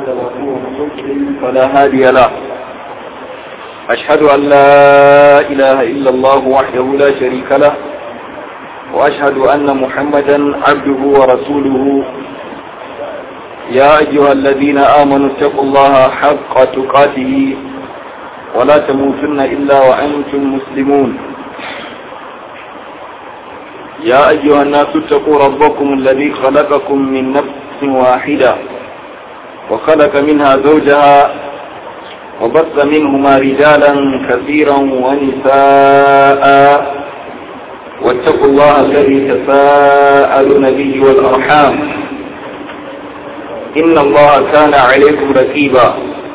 فلا هادي له أشهد أن لا إله إلا الله وحده لا شريك له وأشهد أن محمدا عبده ورسوله يا أيها الذين آمنوا اتقوا الله حق تقاته ولا تموتن إلا وأنتم مسلمون يا أيها الناس اتقوا ربكم الذي خلقكم من نفس واحدة وخلق منها زوجها وبث منهما رجالا كثيرا ونساء واتقوا الله الذي تساءلون به والأرحام إن الله كان عليكم ركيبا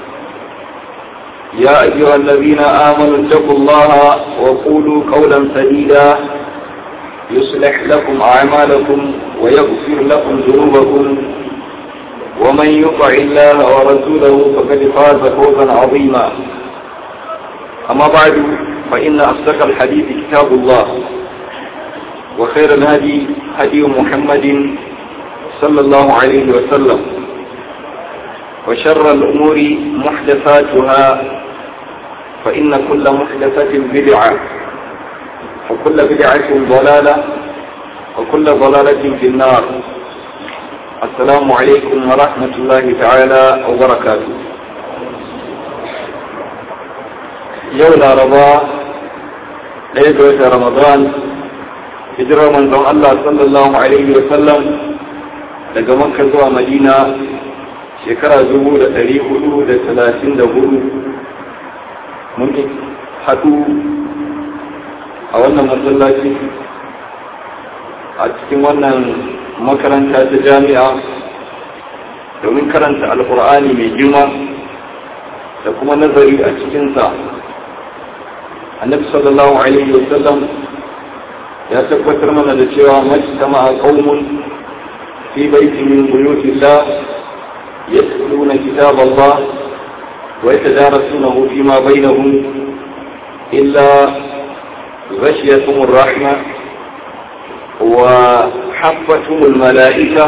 يا أيها الذين آمنوا اتقوا الله وقولوا قولا سديدا يصلح لكم أعمالكم ويغفر لكم ذنوبكم ومن يطع الله ورسوله فقد فاز فوزا عظيما أما بعد فإن أصدق الحديث كتاب الله وخير الهدي هدي محمد صلى الله عليه وسلم وشر الأمور محدثاتها فإن كل محدثة بدعة وكل بدعة ضلالة وكل ضلالة في النار السلام عليكم ورحمة الله تعالى وبركاته يوم رضا ليلة رمضان hijirar manzon Allah sallallahu Alaihi wasallam daga makka zuwa madina shekara dubu da ɗari hudu da talatin da hudu mun haɗu a wannan masallaci a cikin wannan makaranta ta jami'a domin karanta alkur'ani mai girma da kuma nazari a cikinsa annabi sallallahu alaihi wasallam ya tabbatar mana da cewa majtama qaumun fi baitin min buyutillah yatluna kitab Allah wa yatadarasunahu fima bainahum illa غشيتهم الرحمة وحفتهم الملائكة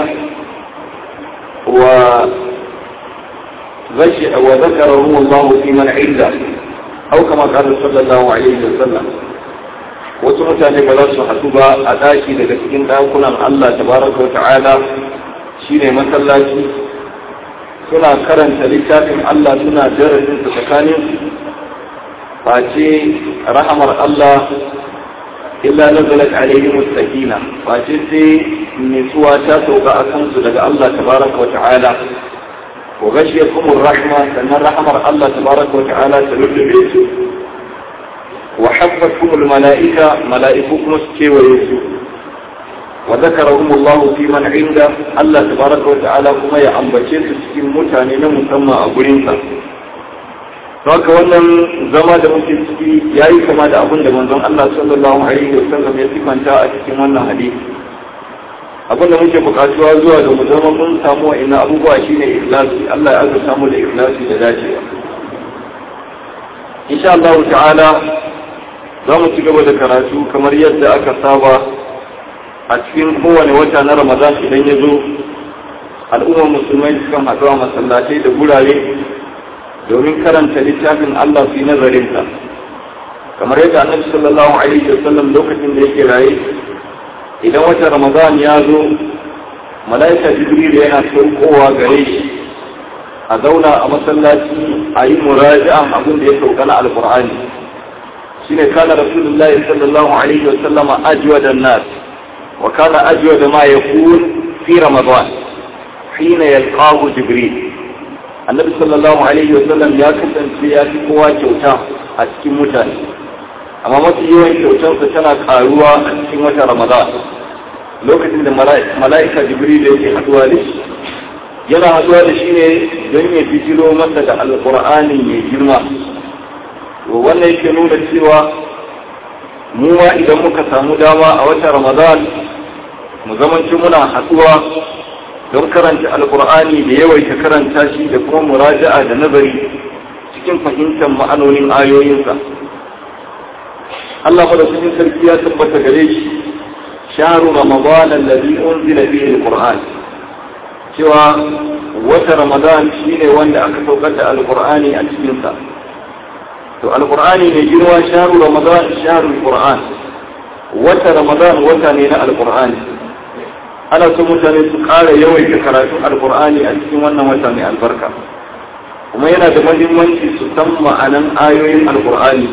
وغشي وذكرهم الله في من عنده أو كما قال صلى الله عليه وسلم wasu mutane ba za su haɗu ba a ɗaki daga cikin ɗakunan Allah tabaraka wa ta'ala shine masallaci suna karanta littafin Allah suna darasin su tsakanin face rahamar Allah illa nazalat alaihim sakina face sai nutsuwa ta sauka a kansu daga Allah tabaraka wa ta'ala wa ghashiyatuhum rahma sannan rahamar Allah tabaraka wa ta'ala ta lullube su وحفتهم الملائكة ملائككم سكي ويسو وذكرهم الله في من عنده الله تبارك وتعالى كما يأنبتين سكين متانين مسمى أبرينسا haka wannan zama da muke ciki ya yi kama da abin da manzon Allah sallallahu alaihi wasallam ya sifanta a cikin wannan hadisi abin da muke bukatuwa zuwa da mu zama mun samu wa ina abubuwa shine ikhlasi Allah ya azurta mu da ikhlasi da dacewa insha Allah ta'ala za mu ci gaba da karatu kamar yadda aka saba a cikin kowane wata na ramadan idan ya zo al'ummar musulmai sukan haɗu a masallatai da gurare domin karanta littafin allah su yi nazarinsa kamar yadda annabi sallallahu alaihi wa sallam lokacin da yake raye idan wata ramadan ya zo mala'ika jibril yana saukowa gare shi a zauna a masallaci a yi muraji'an abin da ya sauka na alkur'ani shine kana rasulullahi sallallahu alaihi wa sallama ajwada an-nas wa kana ajwada ma yakun fi ramadan hina yalqahu jibril annabi sallallahu alaihi wa sallam ya kasance ya fi kowa kyauta a cikin mutane amma mafi yawan kyautarsa tana karuwa a cikin watan ramadan lokacin da mala'ika jibril yake haduwa da shi yana haduwa da shi ne don ya bijiro masa da alqur'ani mai girma to wannan yake nuna cewa mu ma idan muka samu dama a watan ramadan mu zamanci muna haɗuwa don karanta alkur'ani da yawaita karanta shi da kuma muraja'a da nazari cikin fahimtar ma'anonin ayoyinsa Allah madaukakin sarki ya tabbata gare shi sharu ramadan alladhi unzila fihi alquran cewa wata ramadan shine wanda aka saukar da alkur'ani a cikinsa to alkur'ani mai girma sharu ramadan sharu alkur'an wata ramadan wata ne na alkur'ani ana so mutane su ƙara yawaita karatun alkur'ani a cikin wannan wata mai albarka kuma yana da mahimmanci su san ma'anan ayoyin alkur'ani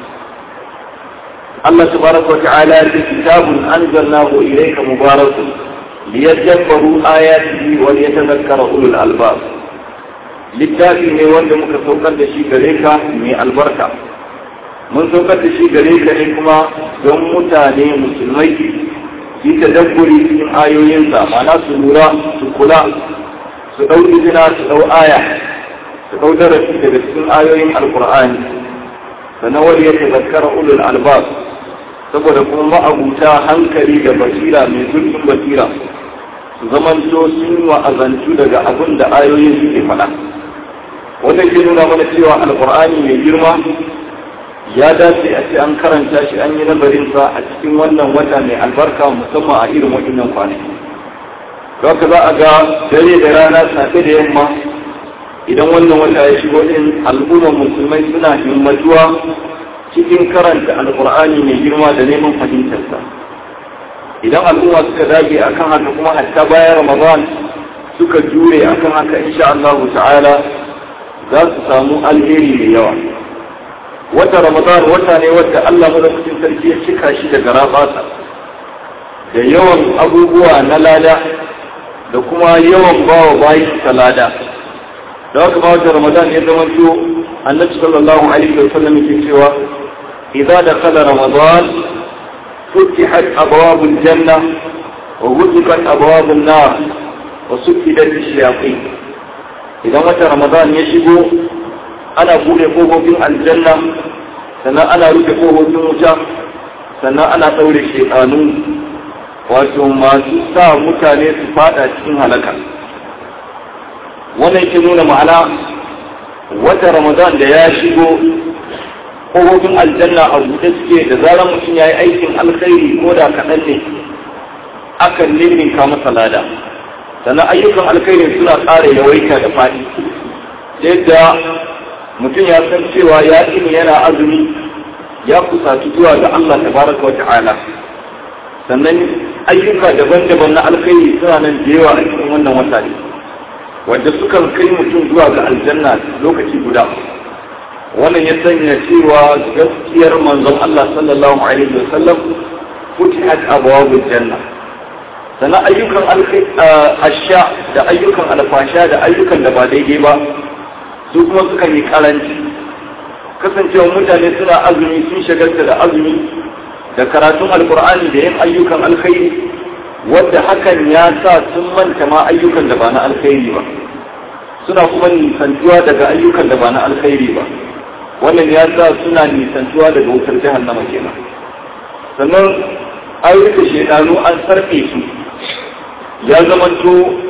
Allah tabaraka wa ta'ala ya ce kitabun anzalnahu ilayka mubarakun liyadabbaru ayatihi wa liyatadhakkara ulul albab littafi ne wanda muka saukar da shi gare ka mai albarka mun saukar da shi gare ka ne kuma don mutane musulmai su yi tadabburi cikin ayoyinsa ma'ana su lura su kula su ɗau izina su ɗau aya su ɗau darasi daga cikin ayoyin alkur'ani sannan wani ya tazakkara ulul albab saboda kuma ma'abuta hankali da basira mai zurfin basira su zamanto sun wa'azantu daga abin da ayoyin suke faɗa wannan ke nuna mana cewa alkur'ani mai girma ya dace a ce an karanta shi an yi nazarinsa a cikin wannan wata mai albarka musamman a irin waɗannan kwanaki haka za a ga dare da rana safe da yamma idan wannan wata ya shigo din al'ummar musulmai suna himmatuwa cikin karanta alkur'ani mai girma da neman fahimtarsa idan al'umma suka dage akan haka kuma hatta bayan ramadan suka jure akan haka insha Allah ta'ala za su samu alheri mai yawa wata ramadan wata ne wadda Allah madaukakin sarki ya cika shi da garabasa da yawan abubuwa na lada da kuma yawan bawa bayi lada da haka ba wata ramadan ya zama to annabi sallallahu alaihi wa sallam yake cewa idza dakhala ramadan فتحت أبواب الجنة وغلقت أبواب النار وسكدت الشياطين إذا متى رمضان يشبه أنا بولي قوه في الجنة سنة أنا رجع قوه في مجا سنة أنا تولي الشيطانون wato masu sa mutane su fada cikin halaka wannan ke nuna ma'ana wata ramadan da ya shigo kofofin aljanna a buɗe suke da zarar mutum ya yi aikin alkhairi ko da kaɗan ne akan ninninka masa lada sannan ayyukan alkhairin suna ƙara yawaita da faɗi yadda mutum ya san cewa ya ini yana azumi ya kusaci zuwa ga Allah tabaraka wa ta'ala sannan ayyuka daban-daban na alkhairi suna nan da yawa a cikin wannan wata ne wanda sukan kai mutum zuwa ga aljanna lokaci guda wannan ya sanya cewa gaskiyar manzon Allah sallallahu alaihi wasallam futihat abwabul janna sannan ayyukan asha da ayyukan alfasha da ayyukan da ba daidai ba su kuma sukan yi karanci kasancewa mutane suna azumi sun shagalta da azumi da karatun alkur'ani da yin ayyukan alkhairi wadda hakan ya sa sun manta ma ayyukan da ba na alkhairi ba suna kuma nisantuwa daga ayyukan da ba na alkhairi ba wannan ya sa suna nisantuwa daga wutar jahannama kenan sannan ayyuka shaidanu an sarfe su ya zamanto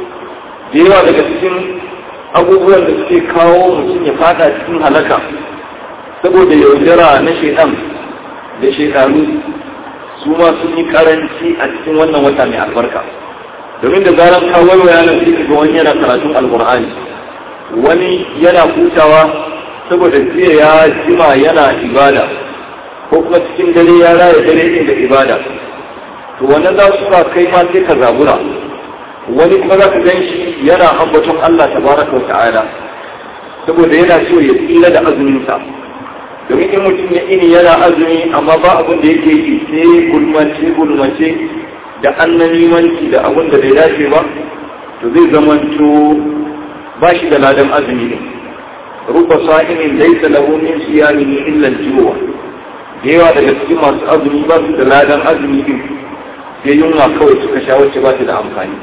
da yawa daga cikin abubuwan da suke kawo mutum ya fada cikin halaka saboda yaudara na shaidan da shaidanu su ma sun yi karanci a cikin wannan wata mai albarka domin da zarar ka waiwaya nan sai ga wani yana karatun alkur'ani wani yana hutawa saboda jiya ya jima yana ibada ko kuma cikin dare ya raya dare ɗin da ibada to wannan za su sa kai ma sai ka zabura wani kuma za ka gan shi yana ambaton Allah tabaraka wa ta'ala saboda yana so ya tsira da azuminsa domin in mutum ya ini yana azumi amma ba abin da yake yi sai gulmace gulmace da annanimanci da abin da bai dace ba to zai zamanto ba shi da ladan azumi ne ruba sa'imin laisa lahu min siyamihi illa al-juwa da yawa daga cikin masu azumi ba su da ladan azumi din sai yunwa kawai suka sha wacce ba ta da amfani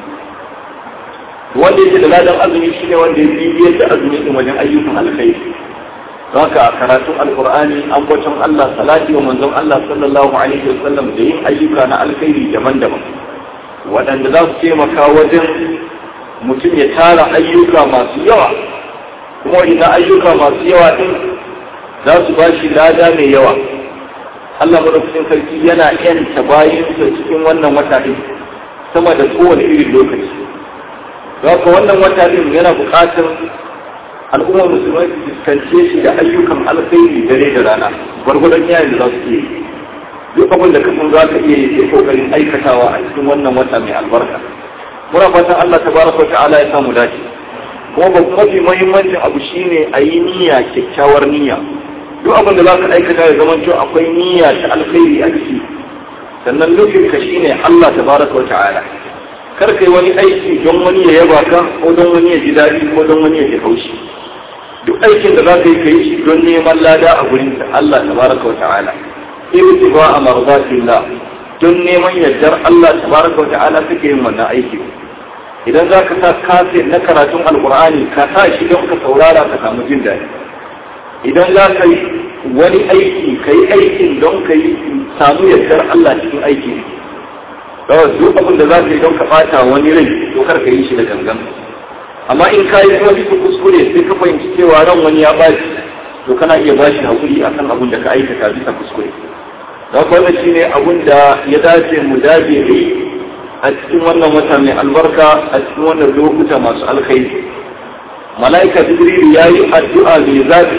wanda yake da ladan azumi shine wanda ya bibiyar da azumi din wajen ayyukan alkhairi haka karatun alkur'ani an kwacin Allah salati wa manzon Allah sallallahu alaihi wasallam da yin ayyuka na alkhairi daban-daban waɗanda za su taimaka wajen mutum ya tara ayyuka masu yawa kuma idan ayyuka masu yawa din za su ba shi lada mai yawa Allah madaukakin sarki yana yanta bayansa cikin wannan wata din sama da kowane irin lokaci haka wannan wata din yana buƙatar al'ummar musulmai su fuskance shi da ayyukan alkhairi dare da rana gwargwadon yayin da za su iya duk abin da kasan za ka iya yi kokarin aikatawa a cikin wannan wata mai albarka muna fatan Allah tabaraka wa ta'ala ya samu dace kuma ba mafi muhimmancin abu shine a yi niyya kyakkyawar niyya duk abin da za ka aikata ya zama cewa akwai niyya ta alkhairi a ciki sannan nufin ka shine Allah tabaraka wa ta'ala kar kai wani aiki don wani ya yaba ka ko don wani ya ji daɗi ko don wani ya ji haushi duk aikin da za ka yi ka yi shi don neman lada a gurin Allah tabaraka wa ta'ala ibtiba a marzatillah don neman yardar Allah tabaraka wa ta'ala suke yin wannan aiki idan za ka sa kafe na karatun alkur'ani ka sa shi don ka saurara ka samu jin daɗi idan za ka yi wani aiki ka yi aikin don ka yi samu yardar Allah cikin aiki kawai duk abin da za ka yi don ka ɓata wani rai to kar ka yi shi da gangan amma in ka yi kuma bisa kuskure sai ka fahimci cewa ran wani ya ɓaci to kana iya bashi hakuri akan abin da ka aikata bisa kuskure da wannan shine abin da ya dace mu dace da a cikin wannan wata mai albarka a cikin wannan lokuta masu alkhairi mala'ika jibril ya yi addu'a mai zafi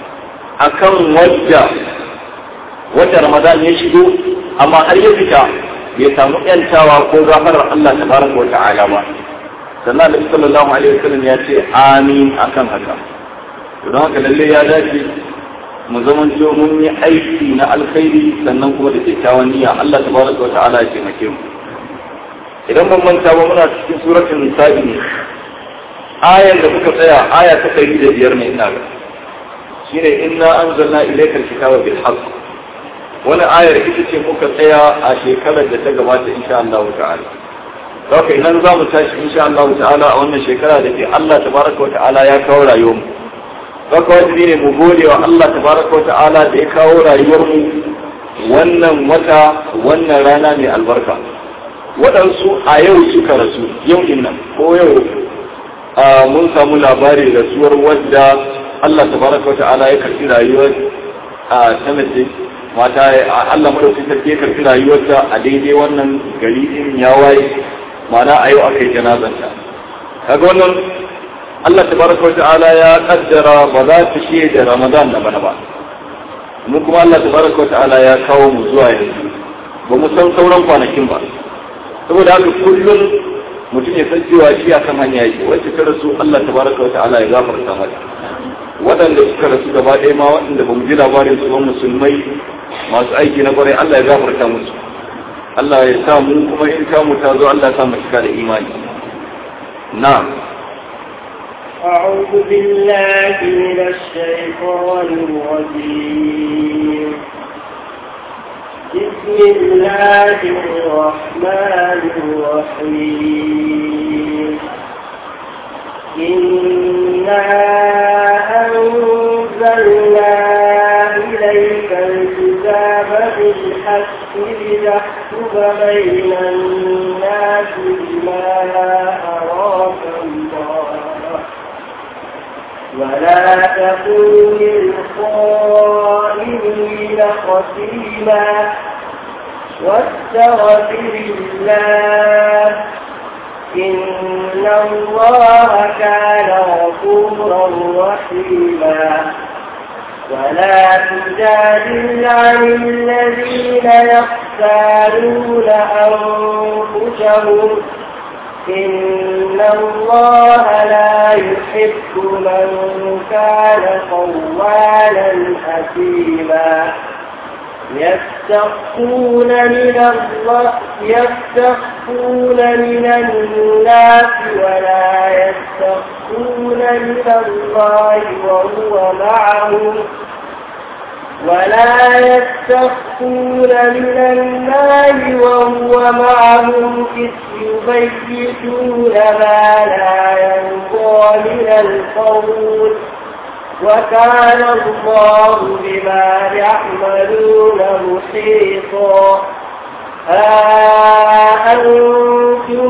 akan wadda wadda ramadan ya shigo amma har ya fita bai samu yantawa ko gafarar Allah tabaraka wa ta'ala ba sannan Annabi sallallahu alaihi wasallam ya ce amin akan haka don haka lalle ya dace mu zaman mun yi aiki na alkhairi sannan kuma da kyakkyawan niyya Allah tabaraka wa ta'ala ya taimake mu idan ban manta ba muna cikin suratul nisa'i ne ayan da muka tsaya aya ta ɗari da biyar ne ina ga shine inna anzalna ilaykal kitaba bil haqq wani ayar ita ce muka tsaya a shekarar da ta gabata insha Allah ta'ala Zaka idan za mu tashi insha Allah ta'ala a wannan shekara da ke Allah tabaraka wa ta'ala ya kawo rayuwar mu Zaka wajibi ne mu gode wa Allah tabaraka wa ta'ala da ya kawo rayuwar mu wannan wata wannan rana mai albarka waɗansu a yau suka rasu yau din nan ko yau mun samu labari rasuwar wadda Allah tabaraka wa ta'ala ya karɓi rayuwar a ta mace mata Allah madaukakin sarki ya karfi rayuwarta a daidai wannan gari din ya waye mana a yau aka yi janazanta kaga wannan Allah tabaraka wa ta'ala ya kaddara ba za ta ce da Ramadan da bana ba mu kuma Allah tabaraka wa ta'ala ya kawo mu zuwa yanzu ba mu san sauran kwanakin ba saboda haka kullum mutum ya san cewa shi akan hanya yake wacce ta rasu Allah tabaraka wa ta'ala ya gafarta mata waɗanda suka rasu gaba ɗaya ma waɗanda ba mu ji labarin su ba musulmai masu aiki na kwarai Allah ya gafarta musu Allah ya sa mu kuma in ta mu ta zo Allah ya sa mu cika da imani na'am أعوذ بالله من الشيطان الرجيم بسم الله الرحمن الرحيم إنا أنزلنا إليك الكتاب بالحق لتحكم بين الناس بما أراك الله ولا تكن للخائنين خصيما واستغفر الله إن الله كان غفورا رحيما ولا تجادل عن الذين يختارون أنفسهم إن الله لا يحب من كان خوانا أثيما يستخفون من الله يستخفون من الناس ولا يستخفون من الله وهو معهم ولا يستخفون من الله وهو معهم إذ يبيتون ما لا يرضى من القول وكان الله بما يعملون محيطا ها أنتم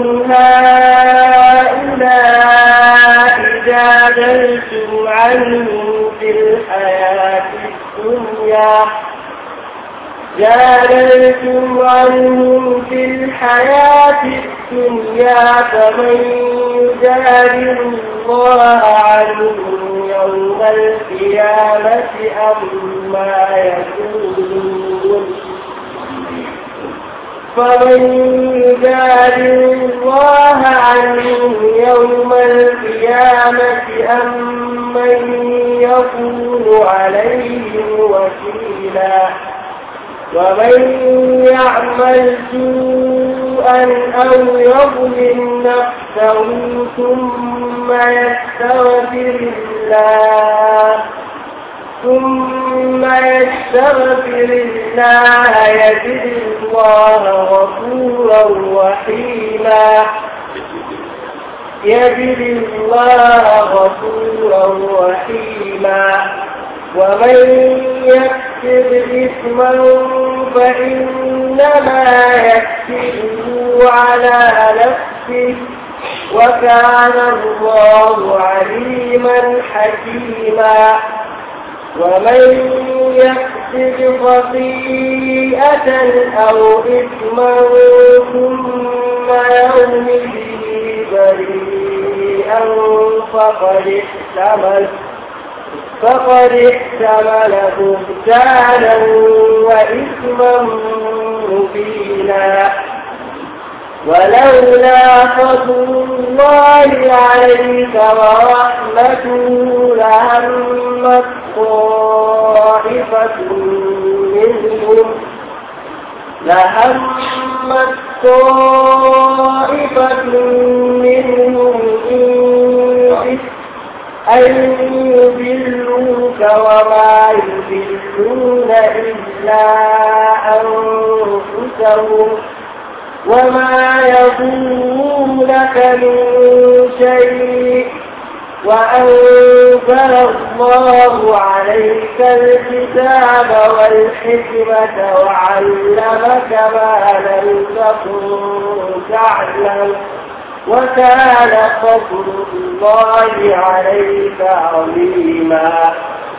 هؤلاء جادلتم عنهم في الحياة الدنيا جادلتم عنهم في الحياة الدنيا فمن يجادل الله عنهم يوم القيامة أما يقولون فمن يجادل الله عنهم يوم القيامة أم من يكون عليهم وكيلا ومن يعمل سوءا أو يظلم نفسه ثم يستغفر الله ثم يستغفر الله يجد الله غفورا رحيما يجد الله غفورا رحيما ومن يكسب إثما فإنما يكسبه على نفسه وكان الله عليما حكيما ومن يكسب خطيئة أو إثما ثم يرم به بريئا فقد احتمل فقد احتمل بهتانا وإثما مبينا ولولا فضل الله عليك ورحمته لهمت طائفة منهم لهمت طائفة منهم إن أن يضلوك وما يضلون إلا أنفسهم وما يضرونك من شيء وأنزل الله عليك الكتاب والحكمة وعلمك ما لم تكن تعلم وكان فضل الله عليك عظيما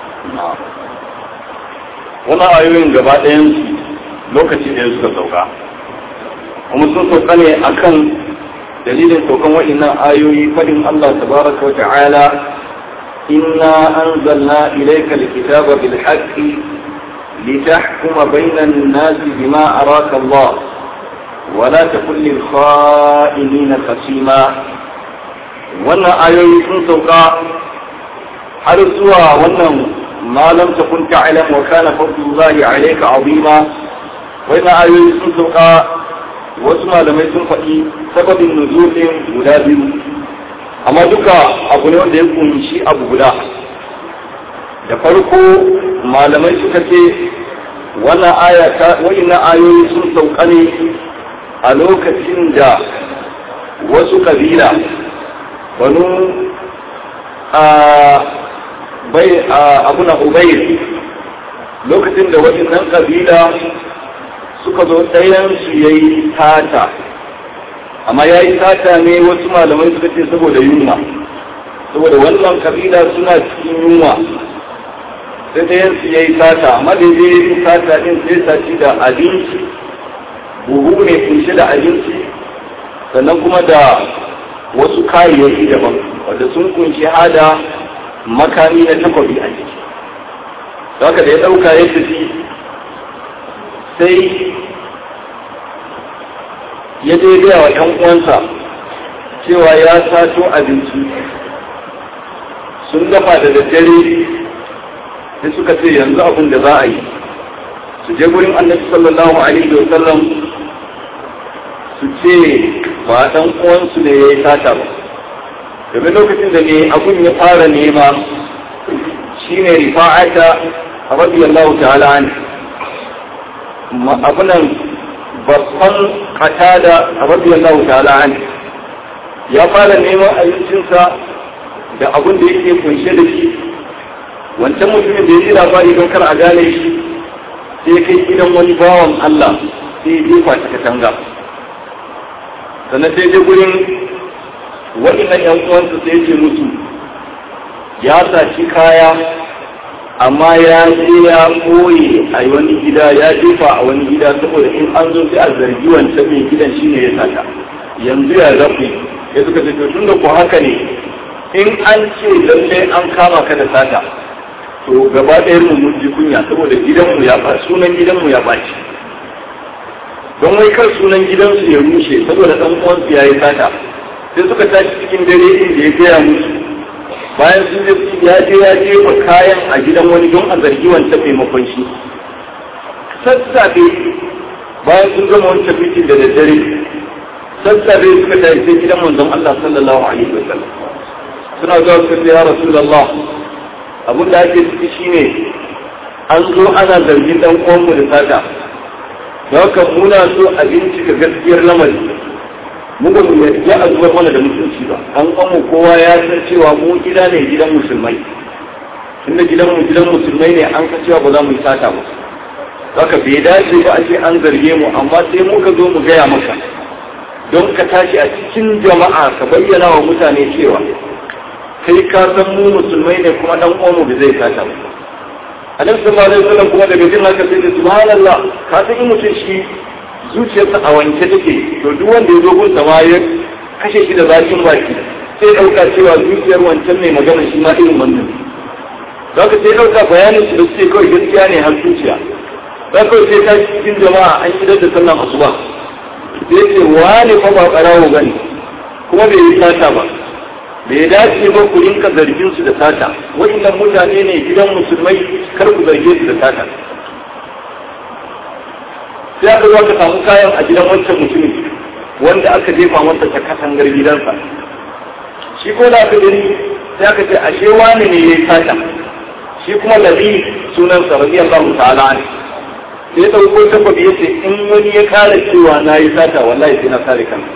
wannan ayoyin gaba ɗayansu lokaci ɗaya suka sauka kuma sun sauka ne akan dalilin saukan waɗannan ayoyi faɗin Allah tabaraka wa ta'ala inna anzalna ilayka alkitaba bil haqqi litahkuma bayna an-nasi bima araka Allah ولا تكن للخائنين خصيما wannan ayoyi sun sauka har zuwa wannan ma lam takun ta'lam wa kana fadlullahi alayka azima wannan ayoyi sun sauka wasu malamai sun faɗi sababin nuzulin guda biyu amma duka abu ne wanda ya kunshi abu guda da farko malamai suka ce wannan aya ta wayannan ayoyi sun sauka ne a lokacin da wasu kabila banu a bai abuna ubayr lokacin da waɗannan kabila suka zo ɗayansu ya yi tata amma ya yi tata ne wasu malamai suka ce saboda yunwa saboda wannan kabila suna cikin yunwa sai ɗayansu ya yi tata amma da ya yi tata ɗin sai saci da abinci buhu ne kunshe da abinci sannan kuma da wasu kayayyaki daban wanda sun kunshi hada makami na takwabi a ciki haka da ya ɗauka ya tafi sai ya je gaya wa ‘yan uwansa cewa ya sato abinci sun dafa da daddare sai suka ce yanzu abin da za a yi su je gurin annabi sallallahu alaihi wa sallam su ce ba dan uwansu ne ya yi sata ba domin lokacin da ne abun ya fara nema shine rifa'ata radiyallahu ta'ala an abunan babban qatada radiyallahu ta'ala an ya fara neman abincinsa da abun da yake kunshe da shi wancan mutumin da ya ji labari don kar a gane shi sai ya kai gidan wani bawan Allah sai ya jefa ta katanga sannan sai je gurin waɗannan ‘yan uwansa sai ya ce musu ya saci kaya amma ya je ya koye a wani gida ya jefa a wani gida saboda in an zo sai a zargi wancan mai gidan shine ya sata yanzu ya zafi ya suka ce tun da ku haka ne in an ce lallai an kama ka da sata to gaba ɗaya mu mun ji kunya saboda gidanmu ya ba sunan gidanmu ya ɓaci don wai kar sunan gidansu ya rushe saboda ɗan uwansu ya yi sata sai suka tashi cikin dare inda ya gaya musu bayan sun je ya je ya jefa kayan a gidan wani don a zargi wancan maimakon shi sassafe bayan sun gama wancan fitin da daddare sassafe suka tashi sai gidan manzon Allah sallallahu alaihi wa sallam suna zuwa suka ce ya rasulullah abin da ake ciki shine an zo ana zargin dan uwanmu da sata da haka muna so a bincika gaskiyar lamari mu ba mu yarda a zubar mana da mutunci ba an kwamu kowa ya san cewa mu gida ne gidan musulmai tunda gidan mu gidan musulmai ne an san cewa ba za mu yi sata ba haka bai dace ba a ce an zarge mu amma sai muka zo mu gaya maka don ka tashi a cikin jama'a ka bayyana wa mutane cewa kai ka san mu musulmai ne kuma dan uwanmu da zai sata ba annabi sallallahu alaihi wasallam kuma daga jin haka sai da subhanallah ka san in mutum shi zuciyarsa a wanke take to duk wanda ya zo gun ma ya kashe shi da zakin baki sai dauka cewa zuciyar wancan mai magana shi ma irin wannan za ka sai dauka bayanin shi da suke kawai gaskiya ne har zuciya za ka sai ta cikin jama'a an yi da sallan asuba sai ce wani fa ba karawo bane kuma bai yi sata ba bai dace ba ku rinka zargin su da sata wa'annan mutane ne gidan musulmai kar ku zarge su da sata sai aka zo ka samu kayan a gidan wancan mutumin wanda aka jefa masa ta katangar gidansa shi ko da aka gani sai aka ce ashe wani ne ya yi sata shi kuma labi sunansa radiyallahu ta'ala ne sai ya dauko tabbabi ya ce in wani ya kare cewa na yi sata wallahi sai na kare kansa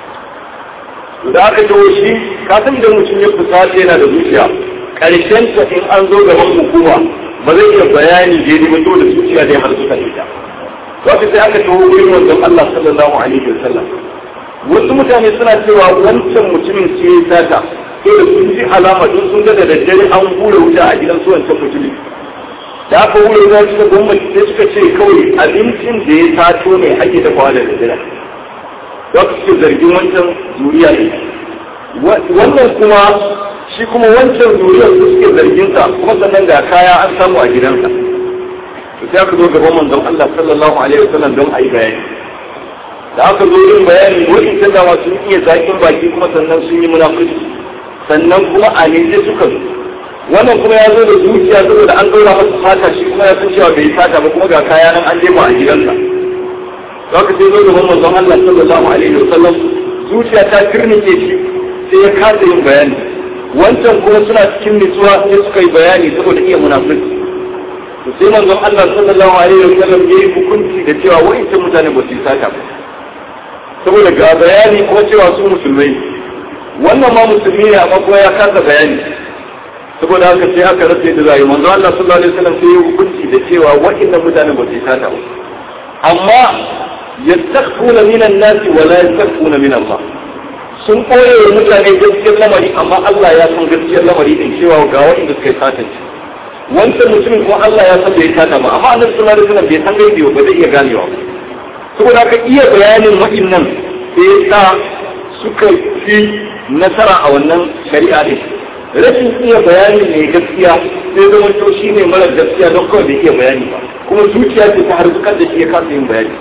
da aka jawo shi ka san idan mutum ya fusata yana da zuciya karshen ta in an zo gaban hukuma ba zai iya bayani daidai ba da zuciya dai har suka ita wato sai aka taho wurin wanzan Allah sallallahu alaihi wa sallam wasu mutane suna cewa wancan mutumin ce ya sata sai da sun ji alama don sun ga da daddare an hura wuta a gidan su wancan mutumin da aka hura wuta suka gwamnati sai suka ce kawai abincin da ya sato ne ake dafawa da daddare za ku suke zargin wancan zuriya ne wannan kuma shi kuma wancan zuriyar su suke zargin sa kuma sannan ga kaya an samu a gidansa to sai aka zo gaban manzon Allah sallallahu alaihi wasallam don a yi bayani da aka zo yin bayani wurin ta dama sun iya zakin baki kuma sannan sun yi munafiki sannan kuma a ne sai suka zo wannan kuma ya zo da zuciya saboda an ɗora masa fata shi kuma ya san cewa bai fata ba kuma ga kaya nan an jefa a gidansa haka sai zo gaban manzon Allah sallallahu alaihi wasallam zuciya ta kirnike shi sai ya kasa yin bayani wancan kuma suna cikin nutsuwa sai suka yi bayani saboda iya munafiki to sai manzon Allah sallallahu alaihi wasallam ya yi hukunci da cewa wa'ancan mutane ba su yi sata ba saboda ga bayani kuma cewa su musulmai wannan ma musulmi ne amma kuma ya kasa bayani saboda haka sai aka rasa yadda zai manzon Allah sallallahu alaihi wasallam sai ya yi hukunci da cewa wa'annan mutane ba su yi sata ba amma yastakhfuna min an-nas wa la yastakhfuna min Allah sun koye wa mutane gaskiyar lamari amma Allah ya san gaskiyar lamari din cewa ga wanda suka yi satanci wancan mutumin kuma Allah ya san bai sata ba amma annabi sallallahu alaihi wasallam bai san gaibi ba zai iya ganewa saboda haka iya bayanin wa'annan sai sa suka fi nasara a wannan shari'a din rashin iya bayani mai gaskiya sai zama to shi ne mara gaskiya don kawai bai iya bayani ba kuma zuciya ce ta harkar da shi ya kasa yin bayani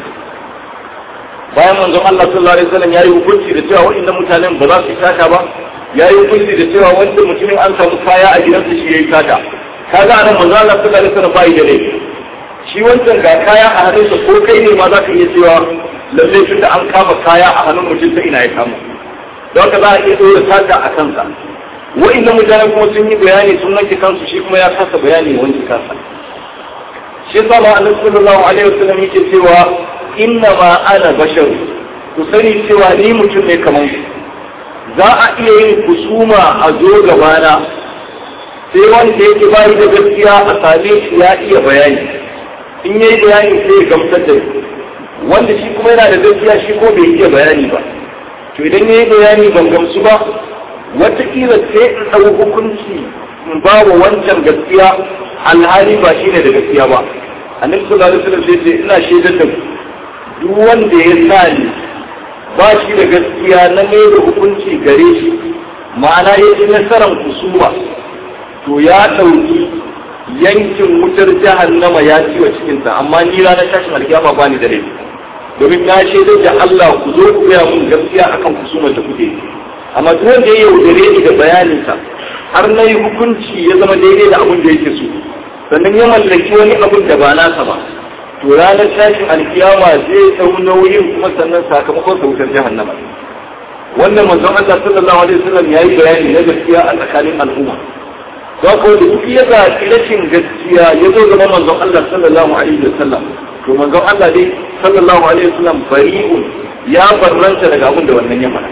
bayan manzon Allah sallallahu alaihi wasallam yayi hukunci da cewa waɗannan mutanen ba za su sata ba yayi hukunci da cewa wanda mutumin an samu kaya a gidansa shi yayi sata kaga anan manzon Allah sallallahu alaihi wasallam bai da laifi shi wancan ga kaya a hannunsa ko kai ne ma za ka iya cewa lalle tun da an kama kaya a hannun mutum ta ina ya kama don haka za a iya ɗora sata a kansa wa'inda mutane kuma sun yi bayani sun wanke kansu shi kuma ya kasa bayani wanke kansa shi yasa ma annabi sallallahu alaihi wasallam yake cewa inna ma ana bashar ku sani cewa ni mutum ne kamar ku za a iya yin kusuma a zo gabana sai wanda yake bayi da gaskiya a same shi ya iya bayani in yayi bayani sai ya gamsar da wanda shi kuma yana da gaskiya shi ko bai iya bayani ba to idan yayi bayani ban gamsu ba wataƙila sai in ɗau hukunci in ba wa wancan gaskiya alhali ba shine da gaskiya ba annabi sallallahu alaihi wasallam sai ce ina shaidar da duk wanda ya sa ni ba shi da gaskiya na mai da hukunci gare shi ma'ana ya ci nasarar kusuma to ya ɗauki yankin wutar jahannama ya ci wa cikinsa amma ni ranar tashin alkiyama ba ni da laifi domin na shaidar da Allah ku zo ku gaya mun gaskiya akan kusumar da kuke yi amma duk wanda ya yaudare ni da bayaninsa har na yi hukunci ya zama daidai da abin da yake so sannan ya mallaki wani abin da ba nasa ba to ranar tashin alkiyama zai dau nauyin kuma sannan sakamakon sa wutar jahannama wannan manzon Allah sallallahu alaihi wasallam yayi bayani na gaskiya a tsakanin al'umma don ko da duk ya zaɓi rashin gaskiya ya zo gaban manzon Allah sallallahu alaihi wasallam to manzon Allah dai sallallahu alaihi wasallam bari'un ya barranta daga abin da wannan ya faɗa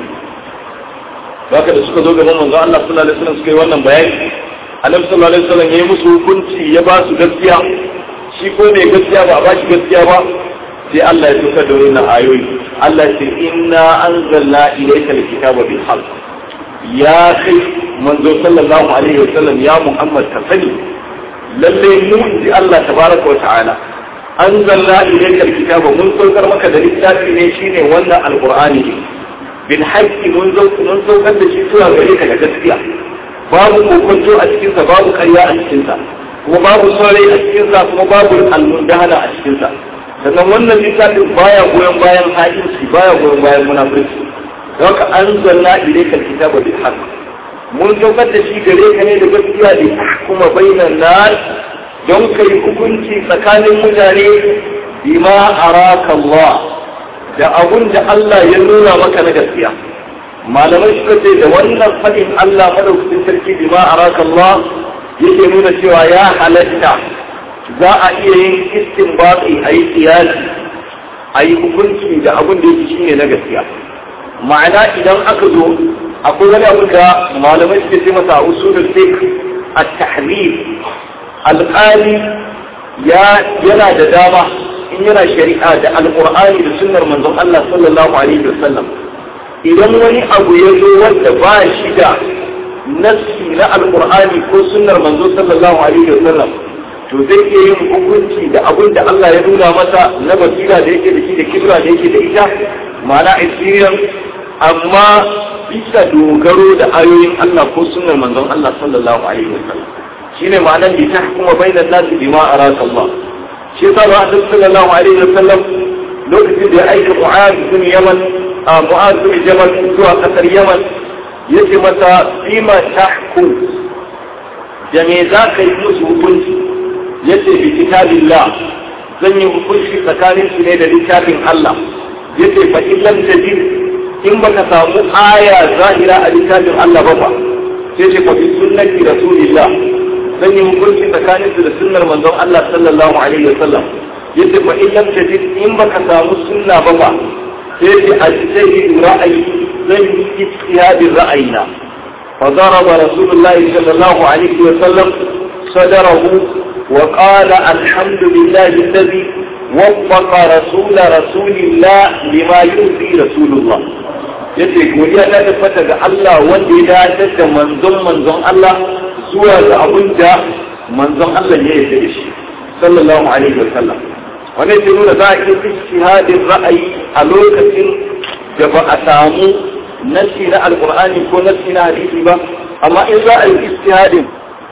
haka da suka zo gaban manzon Allah sallallahu alaihi wasallam suka yi wannan bayani annabi sallallahu alaihi wasallam ya yi musu hukunci ya ba su gaskiya shi ko mai gaskiya ba a ba shi gaskiya ba sai Allah ya tukar da wannan ayoyi Allah ya ce inna anzalna ilayka alkitaba bil haqq ya kai manzo sallallahu alaihi wasallam ya Muhammad ka sani lalle mu ji Allah tabaraka wa ta'ala anzalna ilayka alkitaba mun saukar maka da littafi ne shine wannan alqur'ani ne bil haqqi mun mun saukar da shi zuwa gare ka da gaskiya babu kokonto a cikinsa babu karya a cikinsa kuma babu saurayi a cikinsa kuma babu almundahana a cikinsa sannan wannan littafin baya goyon bayan hajinci baya goyon bayan munafurci don ka an zanna ilaika kitaba bil haqq mun saukar da shi gare ka ne da gaskiya da kuma bainan nas don kai hukunci tsakanin mutane bima araka Allah da abun da Allah ya nuna maka na gaskiya malamai suka ce da wannan faɗin Allah madaukakin sarki bima araka Allah yake nuna cewa ya halatta za a iya yin istinbati a yi kiyasi a yi hukunci da abin da yake shine na gaskiya ma'ana idan aka zo akwai wani abu da malamai suke ce masa usulul fiqh at-tahrif alqali ya yana da dama in yana shari'a da alqur'ani da sunnar manzon Allah sallallahu alaihi wasallam idan wani abu ya zo wanda ba shi da nassi na alqur'ani ko sunnar manzo sallallahu alaihi wasallam to zai iya yin hukunci da abin da Allah ya nuna masa na basira da yake da shi da kibra da yake da ita ma'ana experience amma bisa dogaro da ayoyin Allah ko sunnar manzon Allah sallallahu alaihi wasallam shine ma'anar bi tahkuma bainan nas bima araka Allah shi yasa ba Annabi sallallahu alaihi wasallam lokacin da ya aika Mu'adh bin Yaman a Mu'adh bin Jabal zuwa kasar Yaman yace masa bima tahkum da me za ka yi musu hukunci yace bi kitabillah zan yi hukunci tsakanin su ne da littafin Allah yace fa in lam tajid in baka samu aya zahira a littafin Allah ba fa sai ce fa bi sunnati rasulillah zan yi hukunci tsakanin su da sunnar manzon Allah sallallahu alaihi wasallam yace fa in lam tajid in baka samu sunna ba fa sai ce ajtahidu ra'ayi zan yi ijtihadin ra'ayina فضرب رسول الله صلى الله عليه وسلم صدره وقال الحمد لله الذي وفق رسول رسول الله لما يرضي رسول الله yace godiya ta tabbata ga Allah wanda ya dace da manzon manzon Allah zuwa ga abin da manzon Allah ya yarda da shi sallallahu alaihi wa sallam wannan ke nuna za a iya ijtihadin ra'ayi a lokacin da ba a samu nasi na alqur'ani ko nasi na hadisi ba amma in za a yi ijtihadin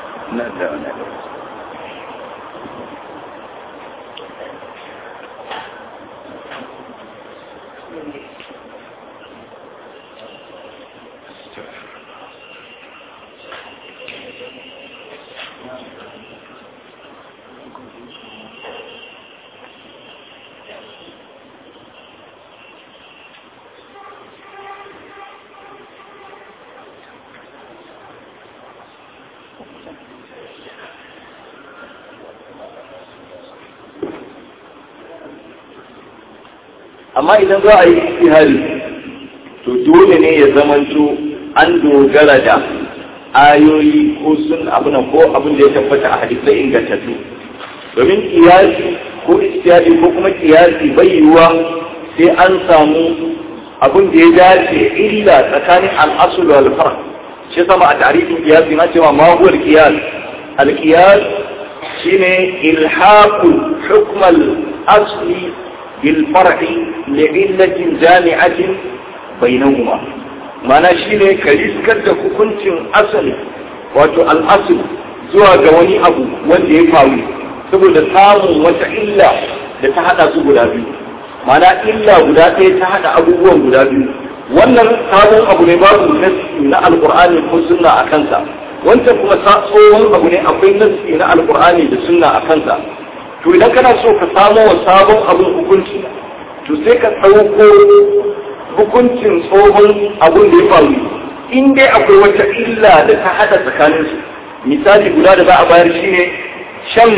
amma idan za a yi istihari to dole ne ya zamanto an dogara da ayoyi ko sun abin ko abin da ya tabbata a hadisai ingantattu domin kiyasi ko istihari ko kuma kiyasi bai yiwuwa sai an samu abin da ya dace illa tsakanin al'asul wal farq shi sama a tarihin kiyasi na cewa ma huwa al-qiyas al-qiyas shine ilhaqu hukm al-asli bil far'i li'illatin jami'atin bainahuma ma'ana shine ka riskar da hukuncin asali wato al-asl zuwa ga wani abu wanda ya faru saboda samun wata illa da ta hada su guda biyu ma'ana illa guda ɗaya ta hada abubuwan guda biyu wannan sabon abu ne babu nassi na alqur'ani ko sunna a kansa wancan kuma tsohon abu ne akwai nassi na alqur'ani da sunna a kansa to idan kana so ka samo wa sabon abin hukunci to sai ka ɗauko hukuncin tsohon abin da ya faru in dai akwai wata illa da ta hada tsakaninsu misali guda da za a bayar shine shan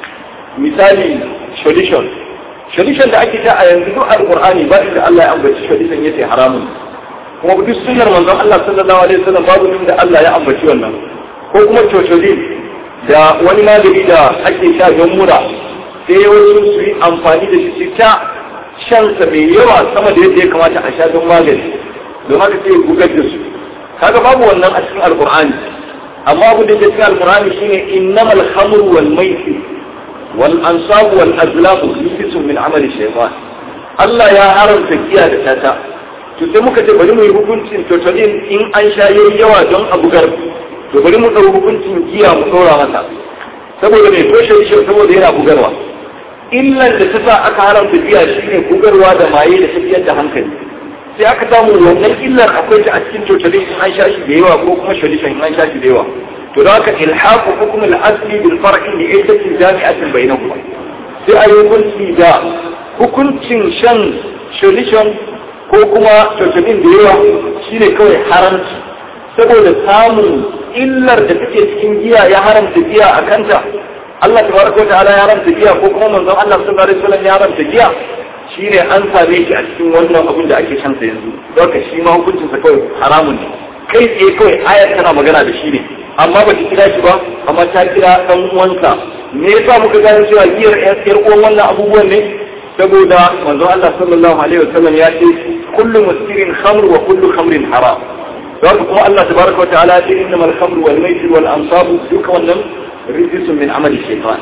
misali solution solution da ake ta a yanzu duk alqur'ani ba inda Allah ya ambaci solution yace haramun kuma duk sunnar manzon Allah sallallahu alaihi wasallam babu inda Allah ya ambaci wannan ko kuma cocodin da wani magani da ake sha don mura sai wasu su yi amfani da shi ta shansa mai yawa sama da yadda ya kamata a sha don magani don haka sai gugar da su kaga babu wannan a cikin alqur'ani amma abin da ke cikin alqur'ani shine innamal khamru wal maisir wal ansab wal azlam rijsun min amali shaytan Allah ya haramta giya da tata to sai muka ce bari mu yi hukuncin totalin in an sha yayi yawa don a bugar to bari mu ɗau hukuncin giya mu ɗora masa saboda mai toshe shi saboda yana bugarwa illan da ta sa aka haramta giya shine bugarwa da maye da tafiyar da hankali sai aka samu wannan illar akwai ta a cikin totalin in an sha shi da yawa ko kuma solution in an sha shi da yawa to da haka ilhaqu hukm al-asli bil far'i li ayyatin jami'atin bainahuma sai a yi hukunci da hukuncin shan solution ko kuma totalin da yawa shine kawai haramci saboda samun illar da take cikin giya ya haramta giya a kanta Allah tabaraka wa ta'ala ya haramta giya ko kuma manzon Allah sallallahu alaihi wasallam ya haramta giya shine an same shi a cikin wannan abin da ake shansa yanzu don shi ma hukuncinsa kawai haramun ne kai tsaye kawai ayar tana magana da shi ne amma ba ta kira shi ba amma ta kira ɗan uwansa me yasa muka gane cewa giyar ƴar uwan wannan abubuwan ne saboda manzon Allah sallallahu alaihi wasallam ya ce kullu muskirin khamr wa kullu khamrin haram don kuma Allah tabaraka wa ta'ala ya ce innamal khamru wal maisir wal ansabu duka wannan rijsun min amali shaytan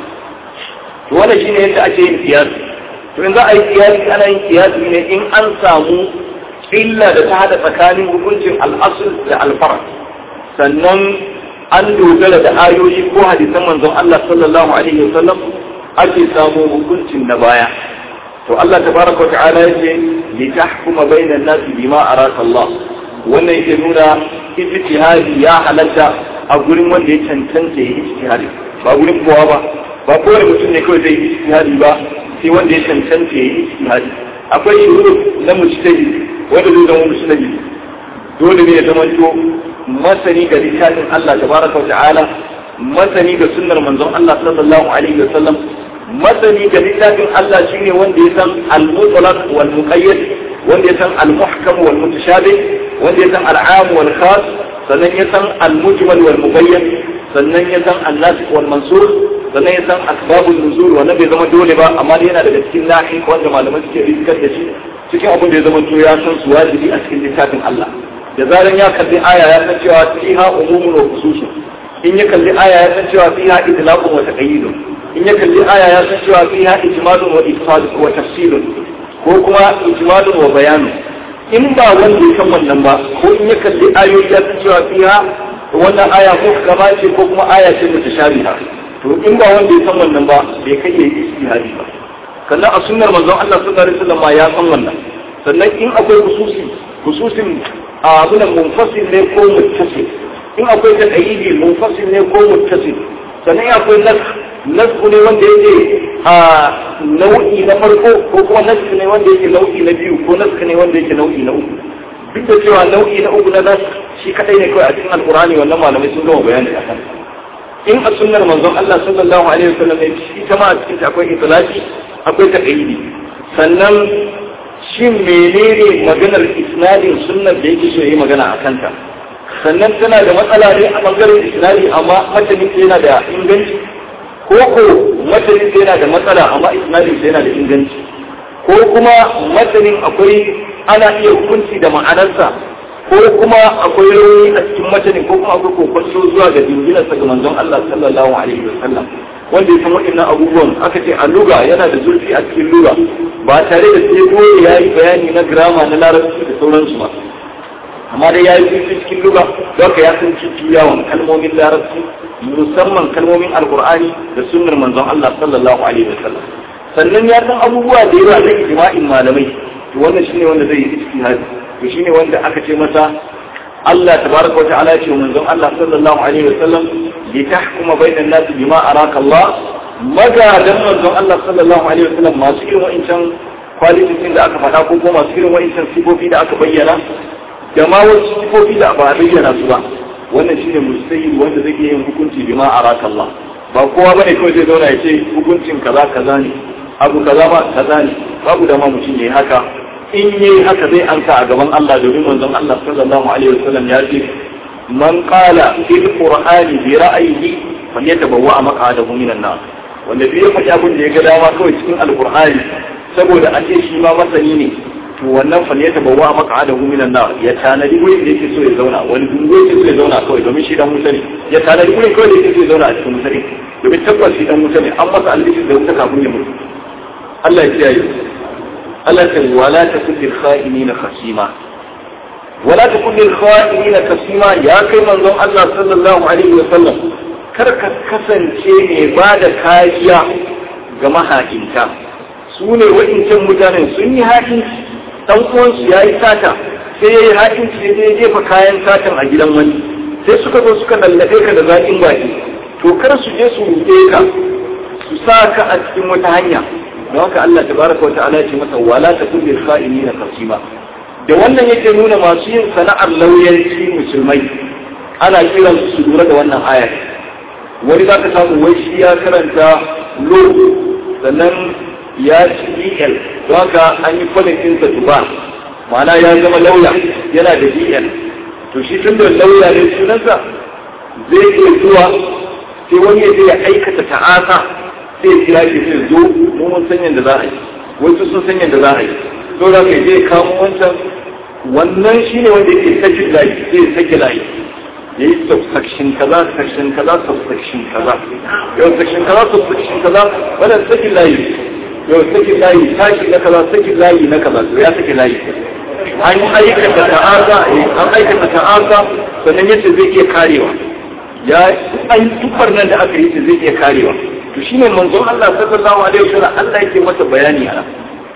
to wannan shine yadda ake yin siyasa to in za a yi kiyasi ana yin kiyasi ne in an samu illa da ta hada tsakanin hukuncin al'asul da alfara sannan an dogara da ayoyi ko hadisan manzon Allah sallallahu alaihi wasallam ake samu hukuncin na baya to Allah tabaraka wa ta'ala yace li tahkuma bainan nasi bima araka Allah wannan yake nuna ijtihadi ya halatta a gurin wanda ya cancanta ya ijtihadi ba gurin kowa ba ba kowane mutum ne kawai zai yi ijtihadi ba sai wanda ya cancanta ya yi ijtihadi akwai shuru na mujtahid wanda zai zama mujtahid dole ne ya zama to masani ga littafin Allah tabaraka wa ta'ala masani ga sunnar manzon Allah sallallahu alaihi wa sallam masani ga littafin Allah shine wanda ya san al-mutlaq wal muqayyad wanda ya san al-muhkam wal mutashabih wanda ya san al-am wal khas sannan ya san al-mujmal wal mubayyan sannan ya san an-nasikh wal mansukh sannan ya san asbabun nuzul wannan bai zama dole ba amma yana daga cikin nahi wanda malamai suke riskar da shi cikin abin da ya zama to ya san su wajibi a cikin littafin Allah da zaran ya kalli aya ya san cewa fiha umumun wa khususun in ya kalli aya ya san cewa fiha idlaqun wa taqyidun in ya kalli aya ya san cewa fiha ijmalun wa ifadun wa tafsilun ko kuma ijmalun wa bayanun in ba wanda ya san wannan ba ko in ya kalli ayoyi ya san cewa fiha wannan aya ko gaba ce ko kuma aya ce mutashabiha to in ba wanda ya san wannan ba bai kai ya yi istihadi ba sannan a sunnar manzon Allah sallallahu alaihi wasallam ma ya san wannan sannan in akwai hususi hususin a abunan munfasil ne ko muttasil in akwai taqayidi munfasil ne ko muttasil sannan akwai nas nasku ne wanda yake a nau'i na farko ko kuma nasku ne wanda yake nau'i na biyu ko nasku ne wanda yake nau'i na uku duk da cewa nau'i na uku na nas shi kadai ne kawai a cikin alkurani wannan malamai sun gama bayani a kan in a sunnar manzon Allah sallallahu alaihi wasallam ne ita ma a cikin akwai itlaqi akwai taqayidi sannan shin menene maganar isnadin sunnar da yake so yi magana a kanta sannan tana da matsala ne a bangaren isnadi amma matanin yana da inganci ko ko matanin yana da matsala amma isnadin yana da inganci ko kuma matanin akwai ana iya hukunci da ma'anarsa ko kuma akwai rauni a cikin matanin ko kuma akwai kokonto zuwa ga dinginarsa ga manzon Allah sallallahu alaihi wasallam wanda ya san waɗannan abubuwan aka ce a luga yana da zurfi a cikin luga ba tare da sai dole ya yi bayani na grama na larabci da sauransu ba amma dai ya yi zurfi cikin luga don ka ya san yawan kalmomin larabci musamman kalmomin alkur'ani da sunnar manzon Allah sallallahu alaihi wasallam sannan ya san abubuwa da yawa na ijma'in malamai to wannan shine wanda zai yi ijtihadi to shine wanda aka ce masa Allah tabaraka wa ta'ala ya ce manzon Allah sallallahu alaihi wasallam li tahkuma bainan nasi bima araka Allah magadan manzon Allah sallallahu alaihi wasallam masu irin wa'incan kwalitin da aka faɗa ko kuma masu irin wa'incan sifofi da aka bayyana da ma wasu sifofi da ba a bayyana su ba wannan shine mustahil wanda zai iya yin hukunci bima araka Allah ba kowa bane kawai zai zauna ya ce hukuncin kaza kaza ne abu kaza ba kaza ne babu da ma mutum yayi haka in yayi haka zai anka a gaban Allah domin manzon Allah sallallahu alaihi wasallam ya ce man qala fil qur'ani bi ra'yihi falyatabawwa maq'adahu minan nar wanda duk ya faɗi abin da ya ga dama kawai cikin alqur'ani saboda a ce shi ma masani ne to wannan falyatabawwa maq'adahu minan nar ya tanadi wurin da yake so ya zauna wani dungo yake so ya zauna kawai domin shi dan mutane ya tanadi wurin kawai da yake so ya zauna a cikin mutane domin tabbas shi dan mutane an masa albishi da wuta kafin ya mutu Allah ya kiyaye Allah ta wala ta kulli kha'inina khasima wala ta kulli kha'inina khasima ya kai manzon Allah sallallahu alaihi wa sallam kar ka kasance ne ba da kariya ga maha'inta su ne wa'incan mutanen sun yi haƙinci dan uwansu ya yi sata sai ya yi haƙinci sai ya jefa kayan satan a gidan wani sai suka zo suka lallabe ka da zaƙin baki to kar su je su ruɗe ka su sa ka a cikin wata hanya don haka Allah tabaraka wa ta'ala ce masa wala ta kulli kha'inina kasima da wannan yake nuna masu yin sana'ar lauyanci musulmai ana kiran su lura da wannan ayar wani za ka samu wai shi ya karanta law sannan ya ci DL don haka an yi kwalin ɗinsa tuba ma'ana ya zama lauya yana da DL to shi tun da lauya ne sunansa zai iya zuwa sai wani ya je ya aikata ta'asa sai ya kira shi sai zo mu mun san yadda za a yi wasu sun san yadda za a yi to da kai je kamo wancan wannan shine wanda yake saki layi sai ya saki layi ya yi subsection kaza section kaza subsection kaza yau section kaza subsection kaza wannan saki layi yau saki layi tashi na kaza saki layi na kaza to ya saki layi an aikata ta'asa an aikata ta'asa sannan yace zai iya karewa ya an tuffar nan da aka yi zai iya karewa to shine manzon Allah sallallahu alaihi wasallam Allah yake masa bayani a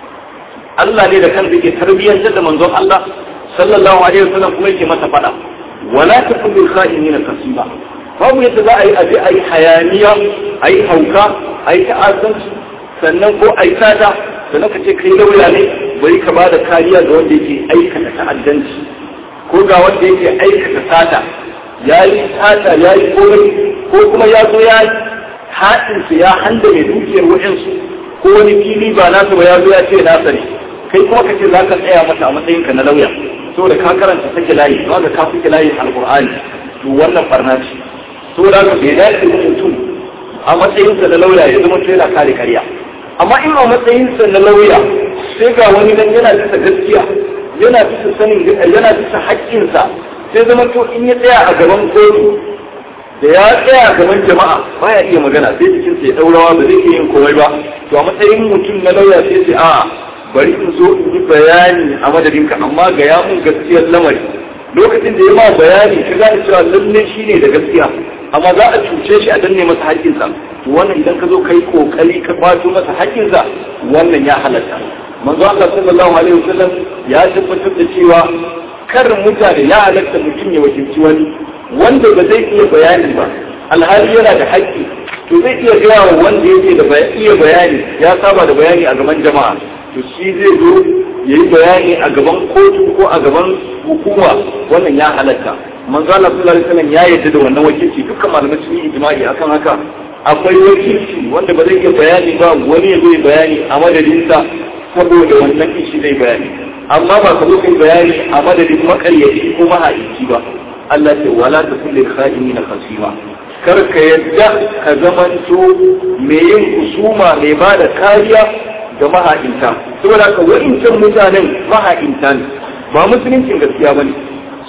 Allah ne da kansa yake tarbiyyantar da manzon Allah sallallahu alaihi wasallam kuma yake masa fada wala takun bil kha'inina kasiba babu yadda za a yi abi ayi hayaniya ayi hauka ayi ta'azzanci sannan ko ayi tada sannan ka ce kai lauya ne bari ka bada kariya ga wanda yake aikata ta'addanci ko ga wanda yake aikata sata ya yi sata ya yi komai ko kuma ya zo ya haɗinsu ya handa mai dukiyar waɗansu ko wani fili ba nasa ba ya zo ya ce nasa ne kai kuma ka ce za ka tsaya mata a matsayinka na lauya saboda ka karanta sake layi kuma ka sake layin alƙur'ani to wannan barna ce saboda ka bai dace da mutum a matsayinsa na lauya ya zama yana kare karya amma in a matsayinsa na lauya sai ga wani nan yana bisa gaskiya yana bisa sanin yana bisa haƙƙinsa sai zama to in ya tsaya a gaban kotu da ya tsaya a gaban jama'a baya iya magana sai jikin sai daurawa ba zai iya yin komai ba to a matsayin mutum na lauya sai sai a'a bari in zo in yi bayani a madadinka amma ga ya mun gaskiyar lamari lokacin da ya ma bayani ka gane cewa lalle shi ne da gaskiya amma za a cuce shi a danne masa haƙƙinsa to wannan idan ka zo kai kokari ka kwato masa haƙƙinsa wannan ya halatta manzo Allah sallallahu alaihi wasallam ya tabbatar da cewa kar mutane ya halatta mutum ya wakilci wani wanda ba zai iya bayani ba alhali yana da haƙƙi to zai iya gaya wa wanda yake da iya bayani ya saba da bayani a gaban jama'a to shi zai zo ya yi bayani a gaban kotu ko a gaban hukuma wannan ya halatta manzo Allah sallallahu alaihi wasallam ya yarda da wannan wakilci dukkan malamai sun yi ijma'i akan haka akwai wakilci wanda ba zai iya bayani ba wani ya zo ya bayani a madadinsa saboda wannan ishi zai bayani amma ba ka zo kai bayani a madadin makaryaci ko mahaici ba Allah ce wala ta kulli kha'ini na khasima kar ka yadda ka zamanto mai yin kusuma mai ba da kariya ga maha'inta saboda ka wa'incan mutanen maha'inta ne ba musuluncin gaskiya bane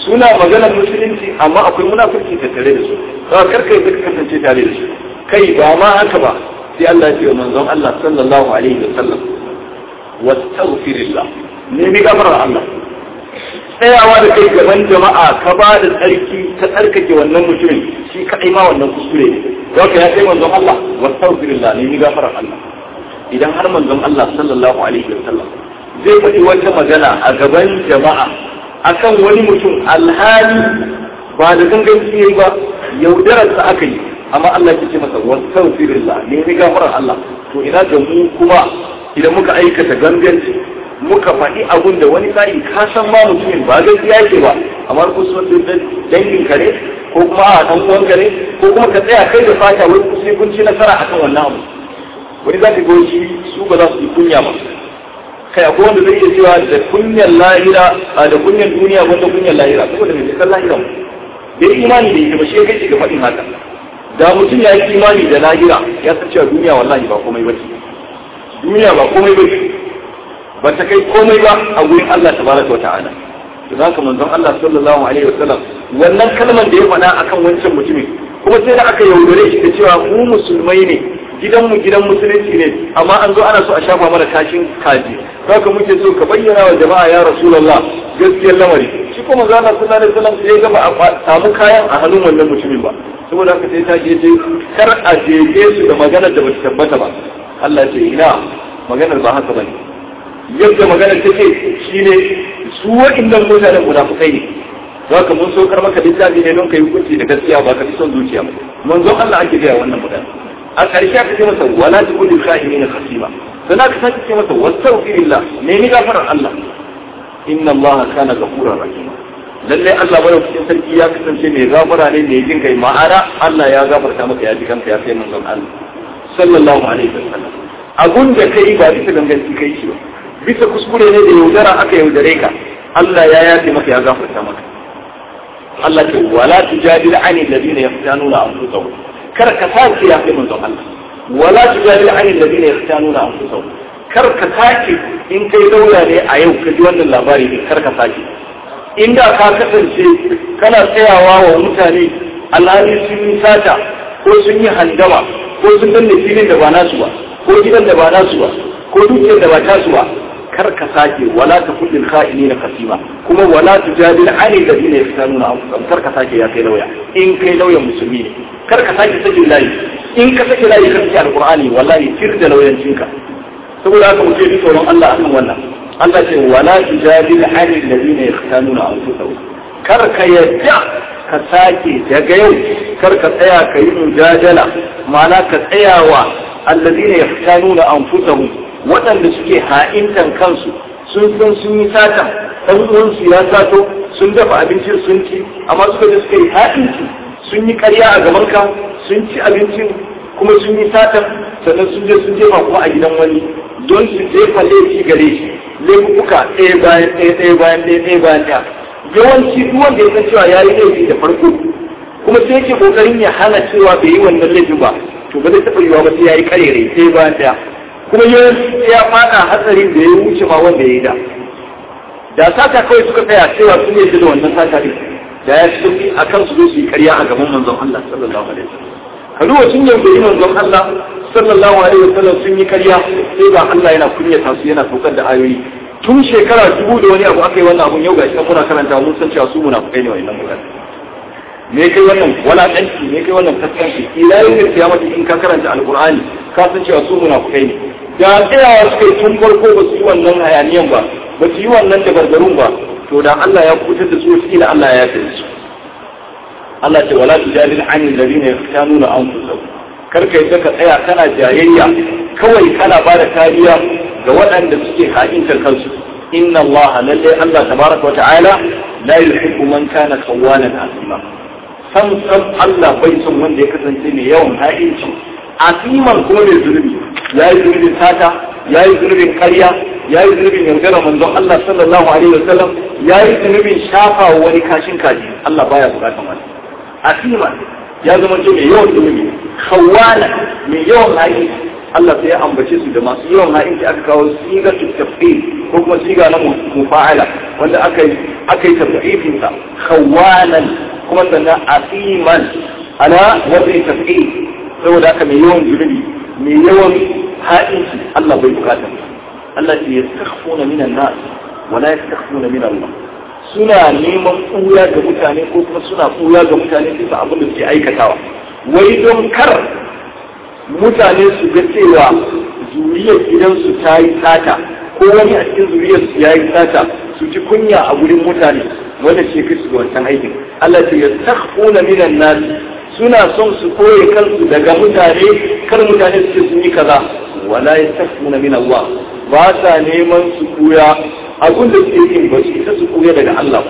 suna maganar musulunci amma akwai munafurci tattare da su kawai karka yi ka kasance tare da su kai ba ma haka ba sai Allah ya ce wa manzon Allah sallallahu alaihi wa sallam wastaghfirillah ne mi gafarar Allah tsayawa da kai gaban jama'a ka ba da tsarki ta tsarkake wannan mutumin shi kadai ma wannan kuskure ne don ka ya kai manzon Allah wastaghfirillah ne mi gafarar Allah idan har manzon Allah sallallahu alaihi wa sallam zai faɗi wata magana a gaban jama'a akan wani mutum alhali ba da ganganci yayi ba yaudararsa aka yi amma Allah ya ce masa wastaghfirillah ne mi gafarar Allah to ina da mu kuma idan muka aikata ganganci muka faɗi abun da wani sa'i ka san ma mutumin ba gaskiya yake ba amma ko sun dangin kare ko kuma a dan uwan kare ko kuma ka tsaya kai da fata wai sai kun ci nasara akan wannan abu wani za ka goyi su ba za su yi kunya ba kai akwai wanda zai iya cewa da kunyan lahira da kunyan duniya wanda kunyan lahira saboda mai cikin lahira da imani da ita ba shi kai ga faɗin haka da mutum ya yi imani da lahira ya san cewa duniya wallahi ba komai ba ce duniya ba komai ba ba ta kai komai ba a gurin Allah tabaraka wata'ala to zaka manzon Allah sallallahu alaihi wasallam wannan kalmar da ya faɗa akan wancan mutumin kuma sai da aka yaudare shi da cewa mu musulmai ne gidan mu gidan musulunci ne amma an zo ana so a shafa mana kashin kaji haka muke so ka bayyana wa jama'a ya rasulullah gaskiyar lamari shi kuma manzon Allah sallallahu alaihi wasallam sai ga ba a samu kayan a hannun wannan mutumin ba saboda haka sai ta je kar a jeje su da maganar da ba ta tabbata ba Allah ce ina maganar ba haka bane yadda maganar take shine su wa'annan mutanen munafukai ne haka mun so kar maka littafi ne don kai hukunci da gaskiya ba ka fi son zuciya ba manzon Allah ake gaya wannan mutane a ƙarshe aka ce masa wala tukul kha'imina khasima sannan aka sake ce masa wastaghfirillah ne ni gafarar Allah inna Allah kana ghafurur rahim lalle Allah bai cikin sarki ya kasance mai gafara ne mai jin kai ma'ana Allah ya gafarta maka ya ji kanka ya kai manzon Allah sallallahu alaihi wasallam abun da kai ba bisa ganganci kai shi ba bisa kuskure ne da yaudara aka yaudare ka Allah ya yafe maka ya gafarta maka Allah ce wala tujadil ani alladhina yaftanuna anfusahum kar ka sake ya kai manzon Allah wala tujadil ani alladhina yaftanuna anfusahum kar ka sake in kai daula ne a yau ka ji wannan labari ne kar ka sake inda ka kasance kana tsayawa wa mutane alhali sun yi sata ko sun yi handama ko sun danne filin da ba nasu ba ko gidan da ba nasu ba ko dukiyar da ba tasu ba kar ka sake wala ta kullin kha'ini na kasima kuma wala tujadil ani alladhina yastanuna anfusahum kar ka sake ya kai lauya in kai lauyan musulmi ne kar ka sake sake layi in ka sake layi ka sake alqur'ani wallahi tir da lauyancinka saboda haka muke ji tsoron Allah akan wannan Allah ce wala tujadil ani alladhina yastanuna anfusahum kar ka yadda ka sake daga yau kar ka tsaya ka yi mujadala ma'ana ka tsayawa alladhina yastanuna anfusahum waɗanda suke ha'intan kansu sun san sun yi satan ɗan uwansu ya sato sun dafa abincin sun ci amma suka je suka yi ha'inci sun yi ƙarya a gaban ka sun ci abincin kuma sun yi satan sannan sun je sun jefa kuma a gidan wani don su jefa laifi gare shi laifuka ɗaya bayan ɗaya ɗaya bayan ɗaya ɗaya bayan ɗaya yawanci duk wanda ya san cewa ya yi laifi da farko kuma sai yake kokarin ya hana cewa bai yi wannan laifin ba to ba zai taɓa yiwa ba sai ya yi ƙarere ɗaya bayan ɗaya kuma ya fada hatsarin da ya wuce ma wanda ya yi da da sata kawai suka tsaya cewa sun yi da wannan sata ne da ya fi a kan su zo su yi karya a gaban manzon Allah sallallahu alaihi wasallam ka duba sun yaudari manzon Allah sallallahu alaihi wasallam sun yi karya sai ba Allah yana kunyata su yana saukar da ayoyi tun shekara dubu da wani abu aka yi wannan abun yau ga shi muna karanta mun san cewa su munafukai ne wa'annan mutane me kai wannan walakanci me kai wannan kaskanci ila yau kiyamati in ka karanta alqur'ani ka san cewa su munafukai ne da tsayawa suka yi tun farko ba su yi wannan hayaniyan ba ba su yi wannan dabarbarun ba to da Allah ya kutar da su ila Allah ya yafe su Allah ce wala tujadil an alladhina yaftanuna anfusahum kar kai ka tsaya kana jayayya kawai kana ba da kariya ga waɗanda suke ha'intar kansu inna Allah lalle Allah tabaraka wa ta'ala la yuhibbu man kana khawanan asima sam sam Allah bai son wanda ya kasance mai yawan ha'inci asiman kuma mai zunubi ya yi zunubin sata ya yi zunubin karya ya yi zunubin yaudara manzon Allah sallallahu alaihi wasallam ya yi zunubin shafa wa wani kashin kaji Allah baya bukatan wani asiman ya zama ce mai yawan zunubi khawala mai yawan ha'inci Allah sai ya ambace su da masu yawan ha'inci aka kawo sigar tafsir ko kuma siga na mufa'ala wanda aka yi aka yi tafsifin sa khawanan kuma sannan asiman ala wazai tafsir saboda haka mai yawan zunubi mai yawan haɗinci Allah bai bukata Allah ce yastakhfuna minan nas wala yastakhfuna min Allah suna neman ɓuya ga mutane ko kuma suna ɓuya ga mutane bisa abin da suke aikatawa wai don kar mutane su ga cewa zuriyar gidansu ta yi sata ko wani a cikin zuriyar su ya yi sata su ji kunya a gurin mutane wanda ce kai su ga wancan aikin Allah ce yastakhfuna minan nas suna son su koye kansu daga mutane kar mutane su ce sun yi kaza wala yastakhfuna min Allah ba sa neman su kuya abin da suke yin ba su isa su koya daga Allah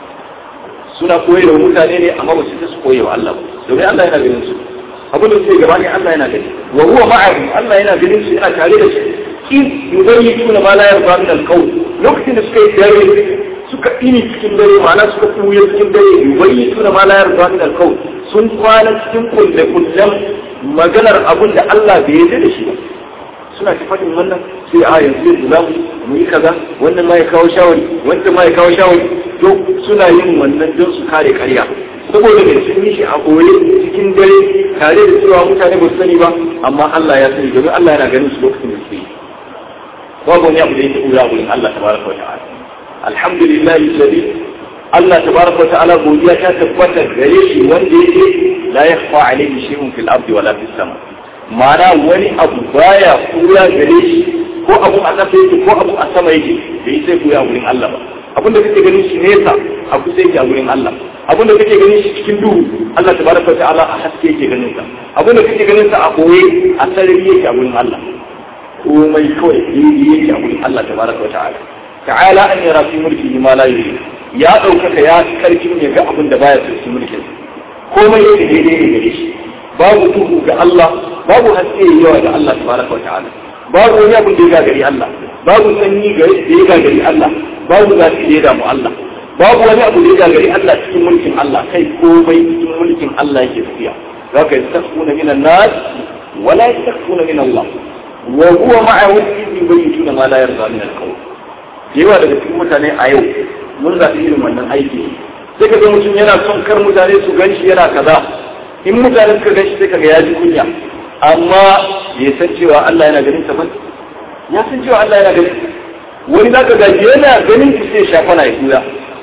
suna koye da mutane ne amma ba su isa su koye wa Allah domin Allah yana ganin su abin da suke gaba ne Allah yana gani wa huwa ma'ahum Allah yana ganin su yana tare da su in yubayyituna ma la yarda min al-qawl lokacin da suka yi dare suka ini cikin dare ma'ana suka kuye cikin dare yubayyituna ma la yarda min al-qawl sun kwana cikin kulle kullen maganar abin da Allah bai yarda da shi ba suna ta faɗin wannan sai a yanzu yanzu za mu yi kaza wannan ma ya kawo shawari wannan ma ya kawo shawari to suna yin wannan don su kare karya saboda mai sun yi shi a koye cikin dare tare da cewa mutane ba su sani ba amma Allah ya sani domin Allah yana ganin su lokacin da suke yi babu wani abu da yake ɓuya wurin Allah tabaraka wa ta'ala alhamdulillah alladhi Allah tabaraka wa ta'ala godiya ta tabbata gare shi wanda yake la yakhfa alayhi shay'un fil ardi wala fis sama ma'ana wani abu baya ɓuya gare shi ko abu a ƙasa yake ko abu a sama yake bai sai ɓuya wurin Allah ba abinda kake ganin shi nesa a kusa yake a wurin Allah abinda kake ganin shi cikin duhu Allah tabaraka wa ta'ala a haske yake ganin sa abinda kake ganin sa a koye a sarari yake a wurin Allah komai kawai daidai yake a wurin Allah tabaraka wa ta'ala ta'ala an yara fi mulki ma la yuri ya ɗaukaka ya karfin ya ga abin da baya so mulkin komai yake daidai ne gare shi babu duhu ga Allah babu haske yawa ga Allah tabaraka wa ta'ala babu wani abin da ya gagari Allah babu sanyi da ya gagari Allah babu zafi da ya damu Allah babu wani abu da ya gagari Allah cikin mulkin Allah kai komai cikin mulkin Allah yake tafiya zaka yastakuna minan nas wala yastakuna min Allah wa huwa ma'ahu idh yubayyituna ma la yarda min al-qawl yawa daga cikin mutane a yau mun zaɓi irin wannan aiki sai ka ga mutum yana son kar mutane su ganshi yana kaza in mutane suka ganshi sai kaga ya ji kunya amma ya san cewa Allah yana ganin sa ba ya san cewa Allah yana ganin wani zaka ga yana ganin ki sai shafa na ya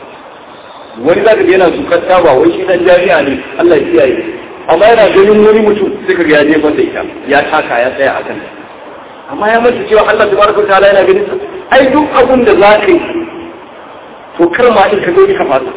wani zaka ga yana zukar taba wai shi dan jami'a ne Allah ya kiyaye amma yana ganin wani mutum sai kaga ya jefa da ita ya taka ya tsaya akan amma ya manta cewa Allah tabaraka ta'ala yana ganin sa ai duk abun da zaka yi to kar ma in ka gani ka fasa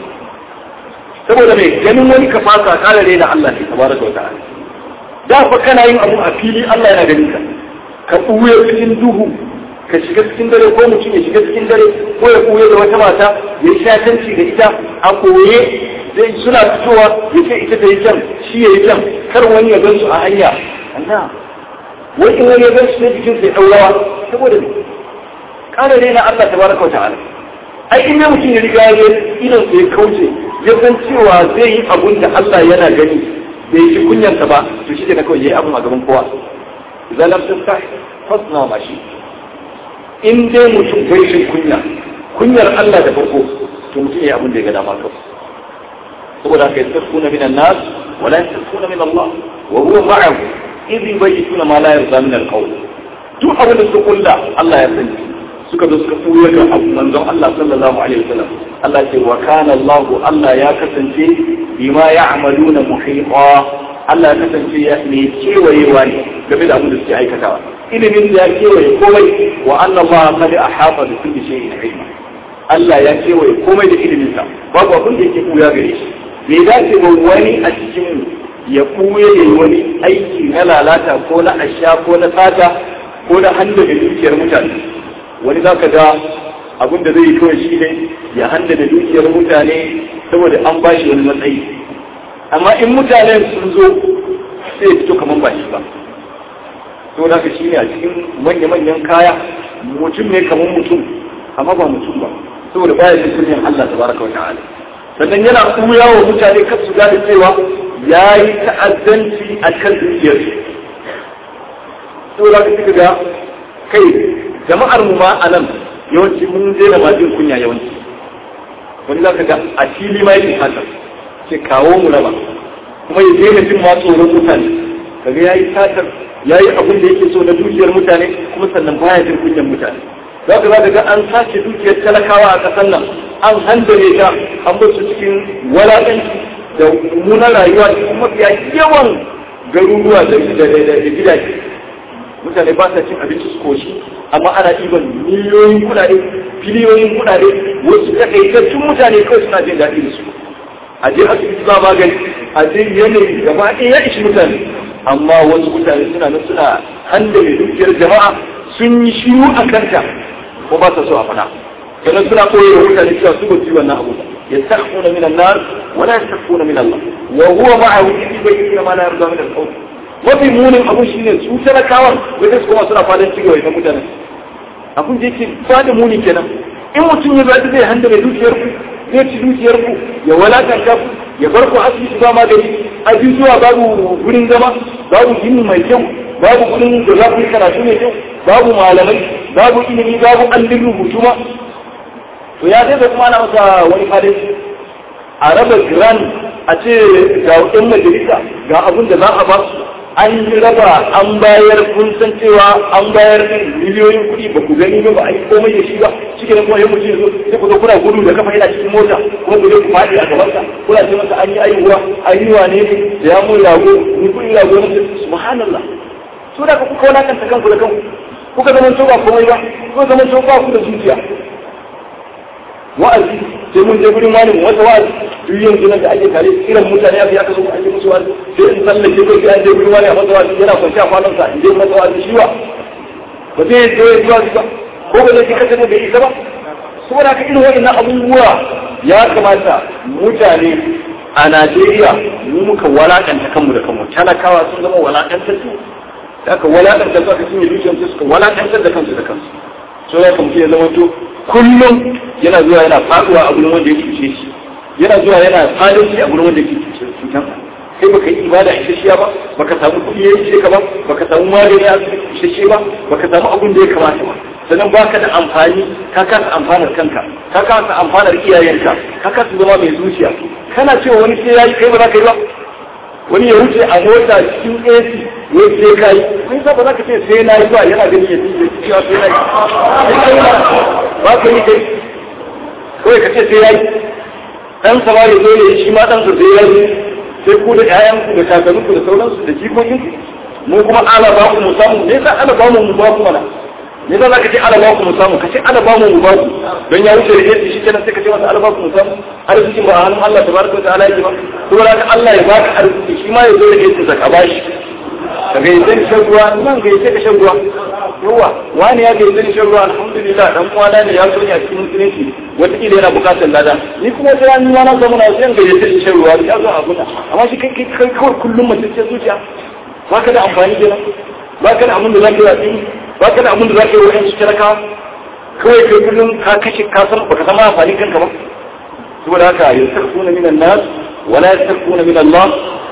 saboda mai ganin wani ka fasa kare ne da Allah ne tabaraka ta'ala da fa kana yin abu a fili Allah yana ganin ka ka ɓuya cikin duhu ka shiga cikin dare ko mutum ya shiga cikin dare ko ya ɓuya da wata mata ya yi shatanci da ita a koye zai suna fitowa ya ce ita ta yi kyan shi ya yi kyan kar wani ya gan su a hanya Allah wai in wani ya gan su sai jikin sai ɗaurawa saboda me ƙara ne na Allah tabaraka ta'ala ai in ya mutum ya riga ya idan sai kauce ya san cewa zai yi abun da Allah yana gani bai shi kunyarsa ba to shi da kawai yayi abun a gaban kowa idan lam tastah fasna ma shi in dai mutum bai shi kunya kunyar Allah da farko to mutum yayi abun da ya ga dama kawai saboda haka yastakuna min an-nas wa la yastakuna min Allah wa huwa ma'ahu idh yubayyituna ma la yarda min al-qawl duk abin da suka kulla Allah ya sani suka zo suka koyar da abu manzon Allah sallallahu alaihi wasallam Allah ce wa kana Allah Allah ya kasance bima ya'maluna muhita Allah ya kasance ya ne kewayewa ne game da abin da suke aikatawa ilimin da ya kewaye komai wa anna Allah qad ahata bi kulli shay'in ilma Allah ya kewaye komai da ilimin sa babu abin da yake kuya gare shi bai dace ba wani a cikin ya kuye ya yi wani aiki na lalata ko na asha ko na sata ko na hannu da dukiyar mutane wani za ka ga abin da zai yi kawai shi ne ya handa da dukiyar mutane saboda an ba shi wani matsayi amma in mutanen sun zo sai ya fito kamar ba shi ba to da shi ne a cikin manya-manyan kaya mutum ne kamar mutum amma ba mutum ba saboda baya jin kunyan Allah tabaraka wa ta'ala sannan yana kuya wa mutane kar su gane cewa ya yi ta'addanci a kan dukiyar saboda ka ga kai jama'ar mu ma a nan yawanci mun daina ma jin kunya yawanci wani za ka ga a fili ma yake fata ce kawo mu raba kuma ya daina jin ma tsoron mutane kaga ya yi satar ya yi abin da yake so na dukiyar mutane kuma sannan baya jin kunyan mutane za ka za ga an sace dukiyar talakawa a ƙasar nan an handare ta an bar su cikin walaƙanci da mummunan rayuwa cikin mafiya yawan garuruwa da gidaje mutane ba sa cin abinci su koshi amma ana ɗiban miliyoyin kuɗaɗe biliyoyin kuɗaɗe wasu takaitattun mutane kawai suna jin daɗi da su a je asibiti ba magani a je yanayi gaba ɗaya ya ishi mutane amma wasu mutane suna nan suna handame dukiyar jama'a sun yi shiru a kanta ko ba sa so a faɗa sannan suna koyar da mutane cewa su ba su yi wannan abu yastakhfuna min an-nar wa la yastakhfuna min Allah wa huwa ma'ahu idh yubayyinu ma la yarda min al-qawl mafi munin abu shine su talakawan wanda su kuma suna fadan cigaba da mutane abun da yake fada muni kenan in mutum ya zaɓi zai handa mai dukiyar ku zai ci dukiyar ku ya walakanta ku ya bar ku asibiti ba magani ajujuwa babu gurin zama babu gini mai kyau babu gurin da za ku yi karatu mai kyau babu malamai babu ilimi babu allin rubutu ma to ya zai kuma ana masa wani fadin a raba grand a ce ga ɗan majalisa ga abin da za a ba su an yi raba an bayar kun san cewa an bayar miliyoyin kuɗi ba ku gani ba ba a yi komai da shi ba cikin kuma yin mutum zo sai ku zo kuna gudu da kafa yana cikin mota kuma ku je ku faɗi a gabansa kuna ce masa an yi aihuwa an yi wane ne da ya mun rago ni kuɗi rago na subhanallah so da kuka wulakanta kanku da kanku kuka zama to ba komai ba kuka zama to ba ku da zuciya wa'azi sai mun je gurin wani mu wata wa'azi duk yanzu nan da ake tare irin mutane ya fi aka zo ake musu wa'azi sai in tsallake ko sai an je gurin wani a masa wa'azi yana kwanci a kwanan sa in je masa wa'azi shi wa ba zai zo ya zuwa ba ko ba zai kasance da bai isa ba saboda haka irin wa'annan abubuwa ya kamata mutane a Najeriya mu muka walakanta kanmu da kanmu talakawa sun zama walakantar su da aka walakanta su aka cinye dukiyarsu suka walakantar da kansu da kansu so ya kamata ya zama to kullum yana zuwa yana faduwa a gurin wanda ya cuce shi yana zuwa yana fadanci a gurin wanda ya cuce cutan kai baka yi ibada isasshiya ba baka samu kuɗi ya ishe ka ba baka samu magani ya isasshe ba baka samu abin da ya kamata ba sannan baka da amfani ka kasa amfanar kanka ka kasa amfanar iyayenka ka kasa zama mai zuciya kana cewa wani sai yayi kai ba za ka yi ba wani ya wuce a mota cikin AC wai sai kai kai sa ba za ka ce sai na yi ba yana gani ya tije cewa sai na yi ba ka yi kai kawai ka ce sai ya yi dan sa ba ya zo ne shi ma dan sa sai ya yi sai ku da ƴaƴan ku da kakannin ku da sauransu da jikokin ku mu kuma ala ba ku mu samu me yasa ala ba mu mu ba ku mana me yasa zaka ce ala ba ku mu samu ka ce ala ba mu mu ba ku don ya wuce da yadda shi kenan sai ka ce masa ala ba ku mu samu arzikin ba a hannun Allah tabaraka wa ta'ala yake ba kuma haka Allah ya baka arziki shi ma ya zo da yadda zaka bashi ka ga yadda shan ruwa nan ga yadda ka shan ruwa yawa wani ya ga yadda shan ruwa alhamdulillah dan uwana ne ya so ne a cikin musulunci wataƙila yana buƙatar lada ni kuma sai an nuna na zama na sai ga yadda shan ruwa ya zo a guda amma shi kai kai kawai kullum mutum ce zuciya ba ka da amfani kenan ba ka da abin da za ka yi ba ka da abin da za ka yi wa yansu talakawa kawai kai kullum ka kashe ka san baka san amfani kanka ba saboda haka yastakhfuna min an-nas wala yastakhfuna min Allah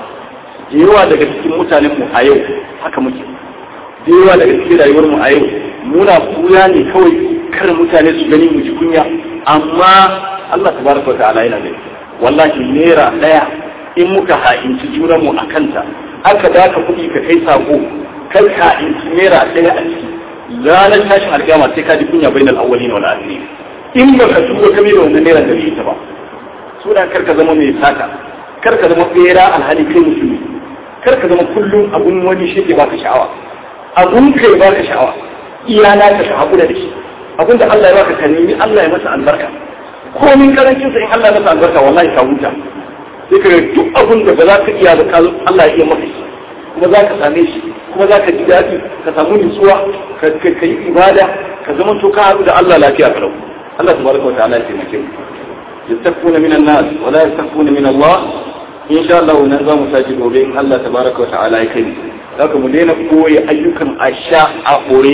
yawa daga cikin mutanen mu a yau haka muke yawa daga cikin rayuwar mu a yau muna kuya ne kawai kar mutane su gani mu ji kunya amma Allah tabaraka wa ta'ala yana gani wallahi naira daya in muka ha'inci junan mu a kanta aka daka kuɗi ka kai sako kai ha'inci naira daya a ciki ranar tashin alƙiyama sai ka ji kunya bainal awwalin wal akhirin in baka tuba kame da wannan naira da ita ba suna kar ka zama mai saka kar ka zama bera alhali kai musulmi kar ka zama kullum abun wani shi ke baka sha'awa abun kai baka sha'awa iyana ka ka hakura da shi abun da Allah ya baka ka nemi Allah ya masa albarka komin karancin sa in Allah ya masa albarka wallahi ka huta sai ka duk abun da ba za ka iya ba Allah ya iya maka shi kuma za ka same shi kuma za ka ji daɗi ka samu nutsuwa ka yi ibada ka zama to ka haɗu da Allah lafiya kalau Allah tabaraka wa ta'ala ya taimake mu يستخفون من الناس ولا يستخفون من الله إن شاء الله ننزل مساجد وبين الله تبارك وتعالى يكرم لكن مدينة قوي أيكم أشاء أقوي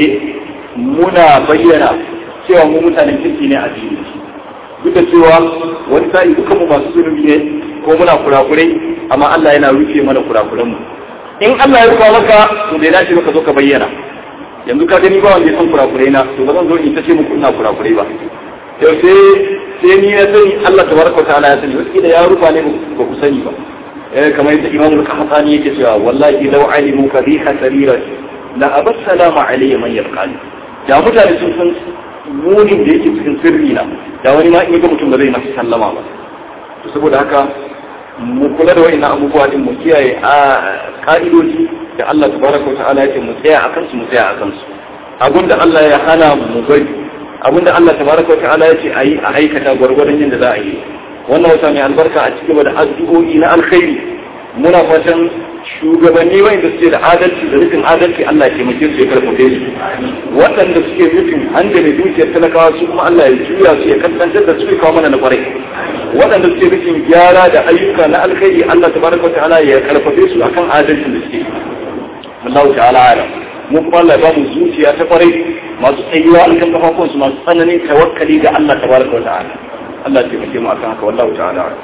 منا بينا cewa mu mutanen kirki ne a dini duk da cewa wani sa'i duka mu masu zunubi ne ko muna kurakurai amma Allah yana rufe mana kurakuran mu in Allah ya rufa maka to bai dace maka zo ka bayyana yanzu ka gani ba wanda ya san kurakurai na to ba zan zo in ta ce muku ina kurakurai ba yau sai sai ni na sani Allah tabaraka ta'ala ya sani wasu da ya rufa ne ba ku sani ba eh kamar yadda Imam al-Qahtani yake cewa wallahi law alimu kadhiha sarirati la abassalamu alayya man yalqani da mutane sun san munin da yake cikin sirri na da wani ma in ga mutum ba zai masa sallama ba to saboda haka mu kula da wa'annan abubuwa din mu kiyaye a ka'idoji da Allah tabaraka ta'ala ya ce mu tsaya akan su mu tsaya akan su abinda Allah ya hana mu bari abinda Allah tabaraka ta'ala ya ce ayi a aikata gwargwadon yadda za a yi wannan wata mai albarka a cikin da addu'o'i na alkhairi muna fatan shugabanni wanda suke da adalci da nufin adalci Allah ya taimake su ya karfafe su waɗanda suke nufin hanga mai dukiyar talakawa su kuma Allah ya juya su ya kasance da su ya kawo mana na kwarai waɗanda suke nufin gyara da ayyuka na alkhairi Allah tabaraka ta'ala ya karfafe su akan adalcin da suke Allah ta'ala ala mu kuma Allah ya ba mu zuciya ta kwarai masu tsayuwa akan kafafun su masu tsananin tawakkali ga Allah tabaraka ta'ala Allah ya taimake mu akan haka wallahu ta'ala ala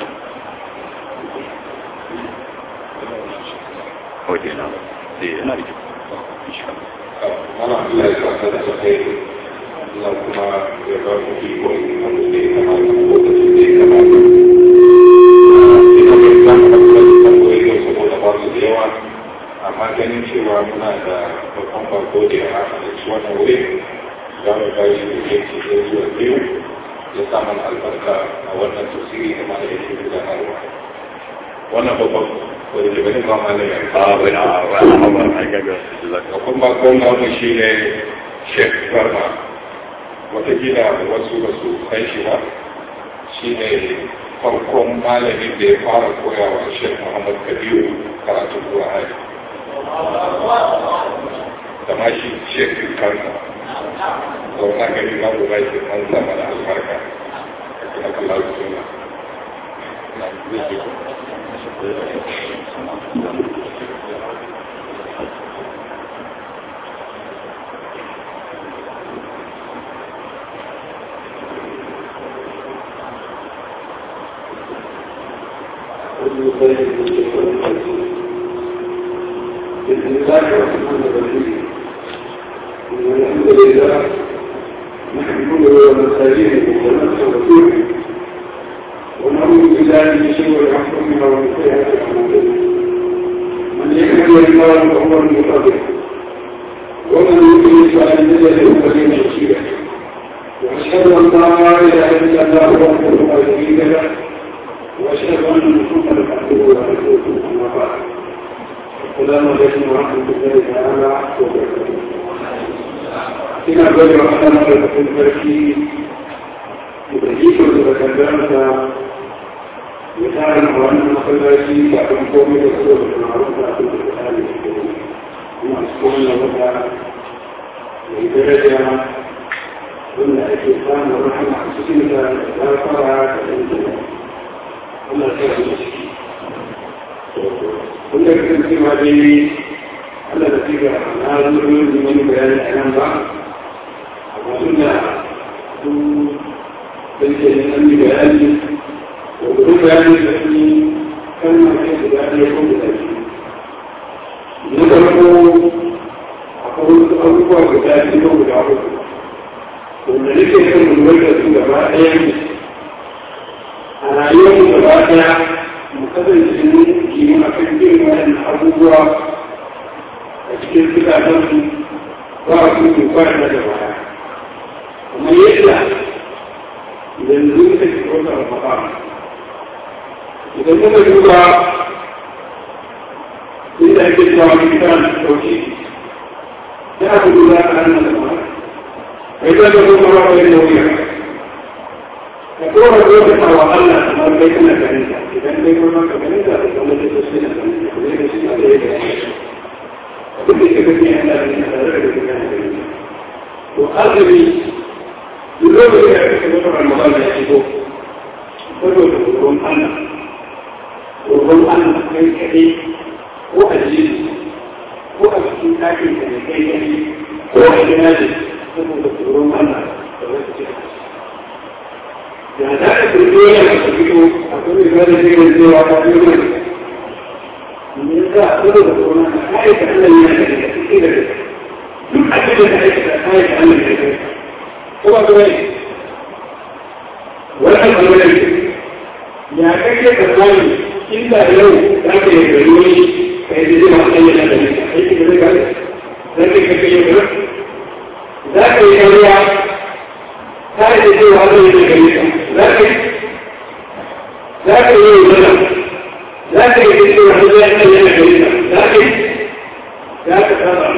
waje na sai yana da insha Allah Allah ya saka da kai Allah kuma ya ba ku iko wanda zai kamata lokacin da ya kamata ina mai zan ka kula da tambayoyi yau saboda ba su da yawa amma ganin cewa muna da babban bako da ya haka da shi wannan wuri za mu ba shi da yanki da zuwa biyu ya samun albarka a wannan tafsiri da ma da yake gudanarwa wannan babban wani da bane ba malami a wani a wani a gaga da kuma gwamna mu shi ne sheikh farma watakila wasu ba su san shi ba shi ne farkon malamin da ya fara koyawa sheikh muhammad kabiru karatu qur'ani da ma shi sheikh kansa zauna gani na guda shi an sama da albarka a kallon suna بسم الله الرحمن الرحيم الحمد لله نحمده ونستعينه ونستغفره ونعوذ بالله من شرور انفسنا ومن سيئات اعمالنا من يهده الله فهو المهتد ومن يضلل فلن تجد له وليا مرشدا واشهد ان لا اله الا الله وحده لا شريك له واشهد ان محمدا عبده ورسوله اما بعد السلام عليكم ورحمة الله تعالى وبركاته. Ina gode wa Allah madaukakin sarki da iko da bakandarsa ya tara na wannan masallaci da kan komai da so da ma'aruf da abin da ta ne kuma a cikin wannan wata mai daraja wanda ake samun rahama a cikin da ya fara da ɗan Allah ta yi ciki. wanda kan cewa dai Allah da fi ga na zuwa da wani bayani a nan ba amma tun da su ɗauke ne an yi bayani da gudun bayani da su kan na kai da ɗaya ko da ɗaya na farko akwai wasu abubuwa guda biyu ko guda uku wanda nake son lura da su gaba ɗaya ne a rayuwar gaba ɗaya mu kasance mun yi a kan irin waɗannan abubuwa a cikin zukatansu ba a kuma ba da da baya kuma yadda yanzu muka ci wata rafafa idan muka duba inda ake cewa mun kana ɗauki sai aka duba a hannun da ba kai da kuma ba wani nauyi ka kora lokacin wa Allah kamar kai kana ganin ta idan kai kuma ka ganin ta da kuma da su ne da da shi da yake duk da kake yin da ne da da kake ganin to azumi lokacin da kake da Ramadan ya shigo saboda tsoron Allah tsoron Allah kai kaɗai ko a jini ko a cikin ɗakin ka ne kai kaɗai ko a gina ne saboda tsoron Allah da wasu cikin da za a turbe ya masu fito a kuma da da zai cewa ta fi yi ne za a tsoro da tsoron a aika Allah ya da da suke da duk abin da ake da kayan da Allah ya kai ko ba ko ne wannan bangaren ya kake da tsari inda yau za ka yi gari wani ka yi zai masu ɗanya da ne aiki da zai gari za ka yi kake yi gari za ka yi kariya ta yi da cewa zai yi gari za ka yi za ka yi yi zana za ka yi da cewa zai yi gari za ka yi za ka saba